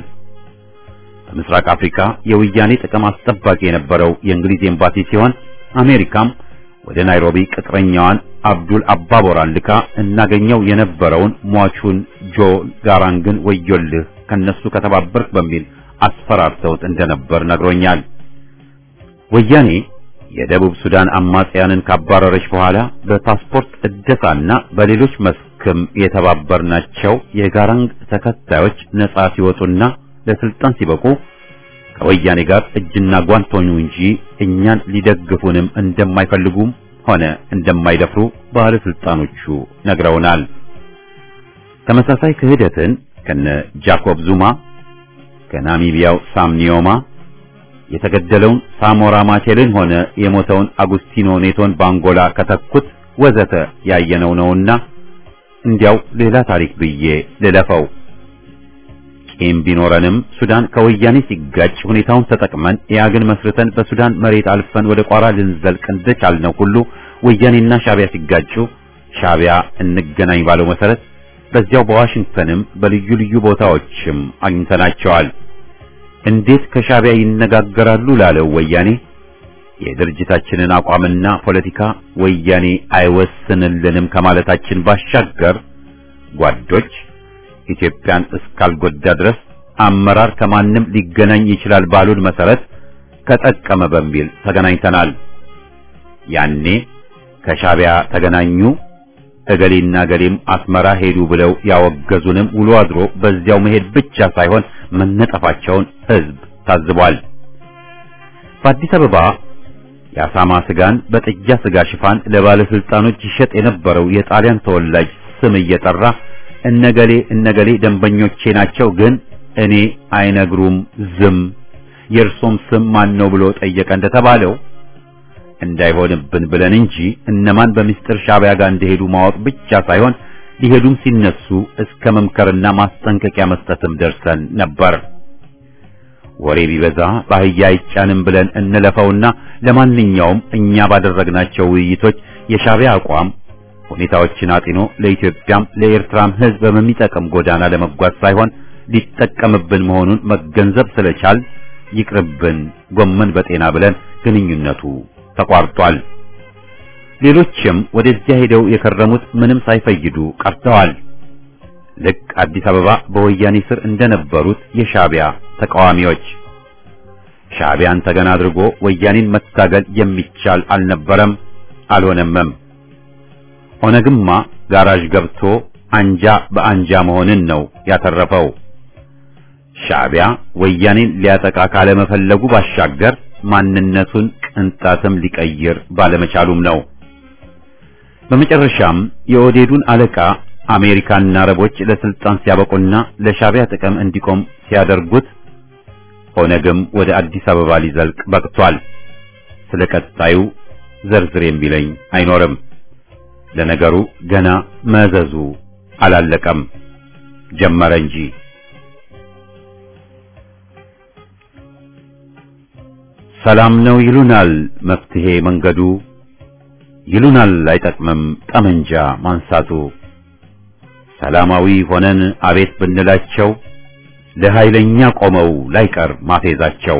በምስራቅ አፍሪካ የወያኔ ጥቅም አስጠባቂ የነበረው የእንግሊዝ ኤምባሲ ሲሆን አሜሪካም ወደ ናይሮቢ ቅጥረኛዋን አብዱል አባቦራን ልካ እናገኘው የነበረውን ሟቹን ጆ ጋራንግን ወዮልህ ከነሱ ከተባበርክ በሚል አስፈራርተውት እንደነበር ነግሮኛል። ወያኔ የደቡብ ሱዳን አማጽያንን ካባረረች በኋላ በፓስፖርት እደሳና በሌሎች መስክም የተባበርናቸው የጋራንግ ተከታዮች ነጻ ሲወጡና ለስልጣን ሲበቁ ከወያኔ ጋር እጅና ጓንት ሆኑ እንጂ እኛን ሊደግፉንም እንደማይፈልጉም ሆነ እንደማይደፍሩ ባለስልጣኖቹ ነግረውናል። ተመሳሳይ ክህደትን ከነ ጃኮብ ዙማ ከናሚቢያው ሳም ኒዮማ የተገደለውን ሳሞራ ማቼልን ሆነ የሞተውን አጉስቲኖ ኔቶን በአንጎላ ከተኩት ወዘተ ያየነው ነውና እንዲያው ሌላ ታሪክ ብዬ ልለፈው። ቂም ቢኖረንም ሱዳን ከወያኔ ሲጋጭ ሁኔታውን ተጠቅመን ኢያግን መስርተን በሱዳን መሬት አልፈን ወደ ቋራ ልንዘልቅ እንደቻልነው ሁሉ ወያኔና ሻቢያ ሲጋጩ ሻቢያ እንገናኝ ባለው መሰረት በዚያው በዋሽንግተንም በልዩ ልዩ ቦታዎችም አግኝተናቸዋል። እንዴት ከሻቢያ ይነጋገራሉ ላለው ወያኔ የድርጅታችንን አቋምና ፖለቲካ ወያኔ አይወስንልንም ከማለታችን ባሻገር ጓዶች ኢትዮጵያን እስካልጎዳ ድረስ አመራር ከማንም ሊገናኝ ይችላል ባሉን መሰረት ከጠቀመ በሚል ተገናኝተናል። ያኔ ከሻቢያ ተገናኙ እገሌና ገሌም አስመራ ሄዱ ብለው ያወገዙንም ውሎ አድሮ በዚያው መሄድ ብቻ ሳይሆን መነጠፋቸውን ሕዝብ ታዝቧል። በአዲስ አበባ የአሳማ ስጋን በጥጃ ስጋ ሽፋን ለባለስልጣኖች ይሸጥ የነበረው የጣሊያን ተወላጅ ስም እየጠራ እነገሌ እነገሌ ደንበኞቼ ናቸው፣ ግን እኔ አይነግሩም ዝም፣ የእርሶም ስም ማን ነው ብሎ ጠየቀ እንደተባለው እንዳይሆንብን ብለን እንጂ እነማን በሚስጥር ሻቢያ ጋር እንደሄዱ ማወቅ ብቻ ሳይሆን ሊሄዱም ሲነሱ እስከ መምከርና ማስጠንቀቂያ መስጠትም ደርሰን ነበር። ወሬ ቢበዛ ባህያ አይጫንም ብለን እንለፈውና ለማንኛውም እኛ ባደረግናቸው ውይይቶች የሻቢያ አቋም ሁኔታዎችን አጢኖ ለኢትዮጵያም ለኤርትራም ሕዝብ በሚጠቅም ጎዳና ለመጓዝ ሳይሆን ሊጠቀምብን መሆኑን መገንዘብ ስለቻል ይቅርብን ጎመን በጤና ብለን ግንኙነቱ ተቋርጧል። ሌሎችም ወደዚያ ሄደው የከረሙት ምንም ሳይፈይዱ ቀርተዋል። ልክ አዲስ አበባ በወያኔ ስር እንደነበሩት የሻቢያ ተቃዋሚዎች ሻቢያን ተገና አድርጎ ወያኔን መታገል የሚቻል አልነበረም፣ አልሆነምም። ኦነግማ ጋራዥ ገብቶ አንጃ በአንጃ መሆንን ነው ያተረፈው። ሻቢያ ወያኔን ሊያጠቃ ካለመፈለጉ ባሻገር ማንነቱን ቅንጣትም ሊቀይር ባለመቻሉም ነው። በመጨረሻም የኦዴዱን አለቃ አሜሪካና አረቦች ለስልጣን ሲያበቁና ለሻቢያ ጥቅም እንዲቆም ሲያደርጉት ኦነግም ወደ አዲስ አበባ ሊዘልቅ በቅቷል። ስለ ቀጣዩ ዘርዝር የሚለኝ አይኖርም። ለነገሩ ገና መዘዙ አላለቀም፣ ጀመረ እንጂ። ሰላም ነው ይሉናል መፍትሄ መንገዱ፣ ይሉናል አይጠቅምም ጠመንጃ ማንሳቱ። ሰላማዊ ሆነን አቤት ብንላቸው ለኃይለኛ ቆመው ላይቀር ማፌዛቸው።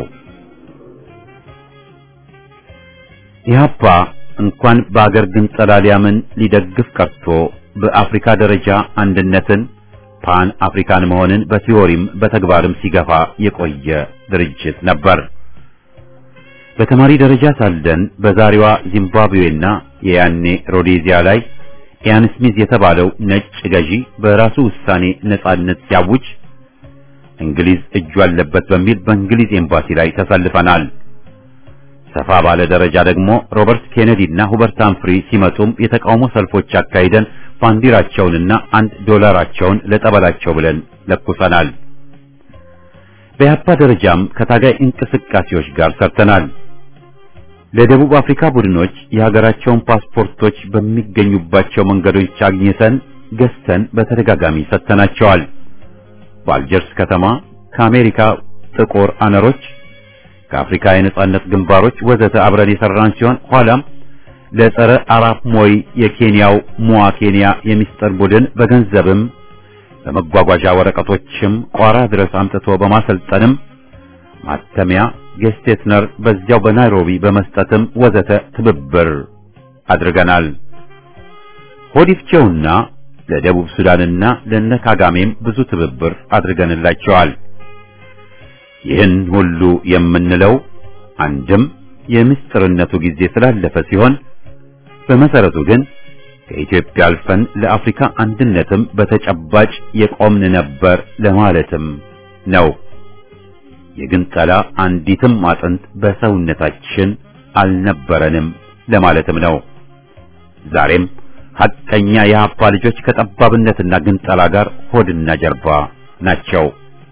ኢህአፓ እንኳን በአገር ግንጠላ ሊያምን ሊደግፍ ቀርቶ በአፍሪካ ደረጃ አንድነትን ፓን አፍሪካን መሆንን በቲዎሪም በተግባርም ሲገፋ የቆየ ድርጅት ነበር። በተማሪ ደረጃ ሳለን በዛሬዋ ዚምባብዌና የያኔ ሮዴዚያ ላይ ኢያን ስሚዝ የተባለው ነጭ ገዢ በራሱ ውሳኔ ነጻነት ሲያውጅ እንግሊዝ እጁ አለበት በሚል በእንግሊዝ ኤምባሲ ላይ ተሰልፈናል። ሰፋ ባለ ደረጃ ደግሞ ሮበርት ኬኔዲ እና ሁበርት ሃምፍሪ ሲመጡም የተቃውሞ ሰልፎች አካሂደን ባንዲራቸውንና አንድ ዶላራቸውን ለጠበላቸው ብለን ለኩሰናል። በያፓ ደረጃም ከታጋይ እንቅስቃሴዎች ጋር ሰርተናል። ለደቡብ አፍሪካ ቡድኖች የሀገራቸውን ፓስፖርቶች በሚገኙባቸው መንገዶች አግኝተን ገዝተን በተደጋጋሚ ሰጥተናቸዋል። በአልጀርስ ከተማ ከአሜሪካ ጥቁር አነሮች ከአፍሪካ የነጻነት ግንባሮች ወዘተ አብረን የሰራን ሲሆን ኋላም ለጸረ አራፕ ሞይ የኬንያው ሙዋ ኬንያ የሚስጥር ቡድን በገንዘብም በመጓጓዣ ወረቀቶችም ቋራ ድረስ አምጥቶ በማሰልጠንም ማተሚያ ጌስቴትነር በዚያው በናይሮቢ በመስጠትም ወዘተ ትብብር አድርገናል። ሆዲፍቼውና ለደቡብ ሱዳንና ለነ ካጋሜም ብዙ ትብብር አድርገንላቸዋል። ይህን ሁሉ የምንለው አንድም የምስጢርነቱ ጊዜ ስላለፈ ሲሆን በመሰረቱ ግን ከኢትዮጵያ አልፈን ለአፍሪካ አንድነትም በተጨባጭ የቆምን ነበር ለማለትም ነው። የግንጠላ አንዲትም አጥንት በሰውነታችን አልነበረንም ለማለትም ነው። ዛሬም ሐቀኛ የሀፓ ልጆች ከጠባብነትና ግንጠላ ጋር ሆድና ጀርባ ናቸው።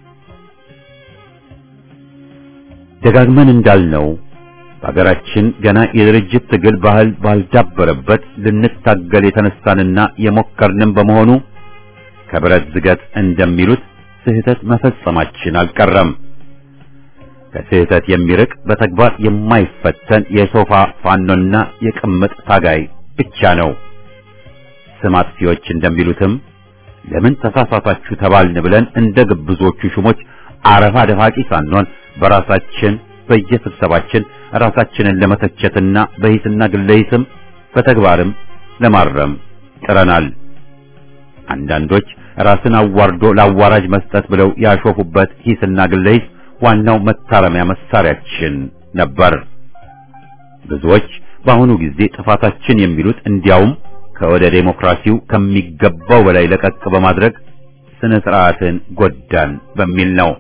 ደጋግመን እንዳልነው በሀገራችን ገና የድርጅት ትግል ባህል ባልዳበረበት ልንታገል የተነሳንና የሞከርንም በመሆኑ ከብረት ዝገት እንደሚሉት ስህተት መፈጸማችን አልቀረም። ከስህተት የሚርቅ በተግባር የማይፈተን የሶፋ ፋኖና የቅምጥ ታጋይ ብቻ ነው። ስም አጥፊዎች እንደሚሉትም ለምን ተሳሳታችሁ ተባልን ብለን እንደ ግብዞቹ ሹሞች አረፋ ደፋቂ ሳንሆን በራሳችን በየስብሰባችን ራሳችንን ለመተቸትና በሂስና ግለሂስም በተግባርም ለማረም ጥረናል። አንዳንዶች ራስን አዋርዶ ለአዋራጅ መስጠት ብለው ያሾፉበት ሂስና ግለሂስ ዋናው መታረሚያ መሳሪያችን ነበር። ብዙዎች በአሁኑ ጊዜ ጥፋታችን የሚሉት እንዲያውም ከወደ ዴሞክራሲው ከሚገባው በላይ ለቀቅ በማድረግ ስነ ስርዓትን ጎዳን በሚል ነው።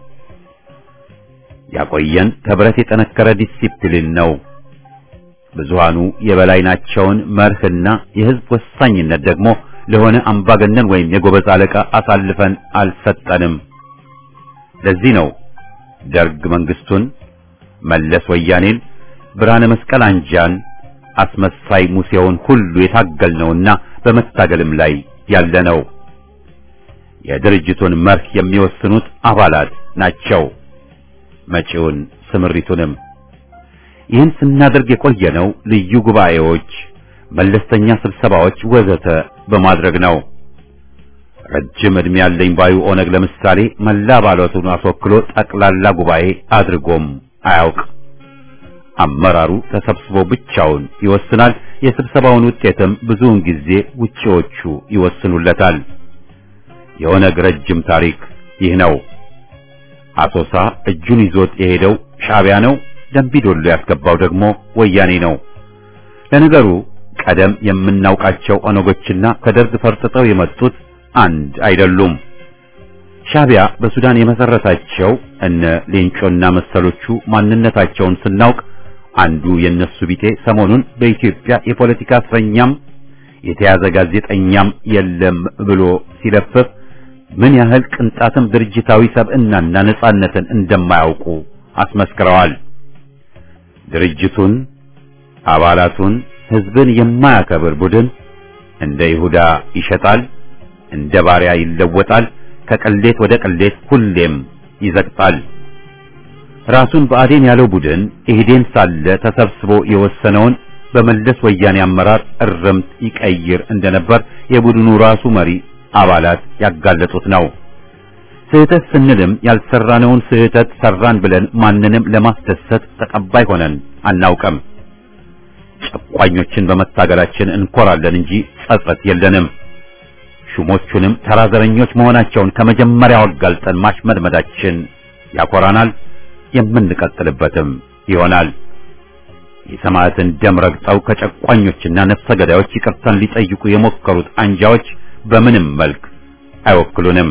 ያቆየን ከብረት የጠነከረ ዲሲፕሊን ነው። ብዙሃኑ የበላይ ናቸውን መርህና የህዝብ ወሳኝነት ደግሞ ለሆነ አምባገነን ወይም የጎበዝ አለቃ አሳልፈን አልሰጠንም። ለዚህ ነው ደርግ መንግስቱን፣ መለስ ወያኔን፣ ብርሃነ መስቀል አንጃን፣ አስመሳይ ሙሴውን ሁሉ የታገልነውና በመታገልም ላይ ያለነው። የድርጅቱን መርህ የሚወስኑት አባላት ናቸው። መጪውን ስምሪቱንም ይህን ስናደርግ የቆየነው ልዩ ጉባኤዎች፣ መለስተኛ ስብሰባዎች ወዘተ በማድረግ ነው። ረጅም ዕድሜ ያለኝ ባዩ ኦነግ ለምሳሌ መላ አባላቱን አስወክሎ ጠቅላላ ጉባኤ አድርጎም አያውቅ። አመራሩ ተሰብስቦ ብቻውን ይወስናል። የስብሰባውን ውጤትም ብዙውን ጊዜ ውጪዎቹ ይወስኑለታል። የኦነግ ረጅም ታሪክ ይህ ነው። አሶሳ እጁን ይዞት የሄደው ሻዕቢያ ነው። ደንቢዶሎ ያስገባው ደግሞ ወያኔ ነው። ለነገሩ ቀደም የምናውቃቸው ኦነጎችና ከደርግ ፈርጥጠው የመጡት አንድ አይደሉም። ሻዕቢያ በሱዳን የመሰረታቸው እነ ሌንጮና መሰሎቹ ማንነታቸውን ስናውቅ አንዱ የነሱ ቢጤ ሰሞኑን በኢትዮጵያ የፖለቲካ እስረኛም የተያዘ ጋዜጠኛም የለም ብሎ ሲለፍፍ ምን ያህል ቅንጣትም ድርጅታዊ ሰብዕናና ነጻነትን እንደማያውቁ አስመስክረዋል። ድርጅቱን፣ አባላቱን፣ ህዝብን የማያከብር ቡድን እንደ ይሁዳ ይሸጣል፣ እንደ ባሪያ ይለወጣል፣ ከቅሌት ወደ ቅሌት ሁሌም ይዘቅጣል። ራሱን ብአዴን ያለው ቡድን ኢህዴን ሳለ ተሰብስቦ የወሰነውን በመለስ ወያኔ አመራር እርምት ይቀይር እንደነበር የቡድኑ ራሱ መሪ አባላት ያጋለጡት ነው። ስህተት ስንልም ያልሰራነውን ስህተት ሰራን ብለን ማንንም ለማስደሰት ተቀባይ ሆነን አናውቅም። ጨቋኞችን በመታገላችን እንኮራለን እንጂ ጸጸት የለንም። ሹሞቹንም ተራዘረኞች መሆናቸውን ከመጀመሪያው አጋልጠን ማሽመድመዳችን ያኮራናል፣ የምንቀጥልበትም ይሆናል። የሰማዕትን ደም ረግጠው ከጨቋኞችና ነፍሰ ገዳዮች ይቅርታን ሊጠይቁ የሞከሩት አንጃዎች በምንም መልክ አይወክሉንም።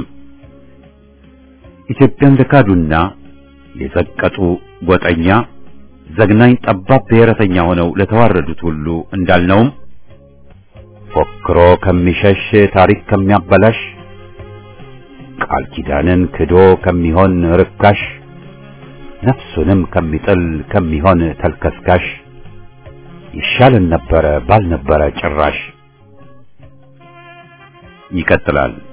ኢትዮጵያን ለካዱና የዘቀጡ ጎጠኛ ዘግናኝ ጠባብ ብሔረተኛ ሆነው ለተዋረዱት ሁሉ እንዳልነውም ፎክሮ ከሚሸሽ ታሪክ ከሚያበላሽ ቃል ኪዳንን ክዶ ከሚሆን ርካሽ ነፍሱንም ከሚጥል ከሚሆን ተልከስካሽ ይሻልን ነበረ ባልነበረ ጭራሽ። ይቀጥላል።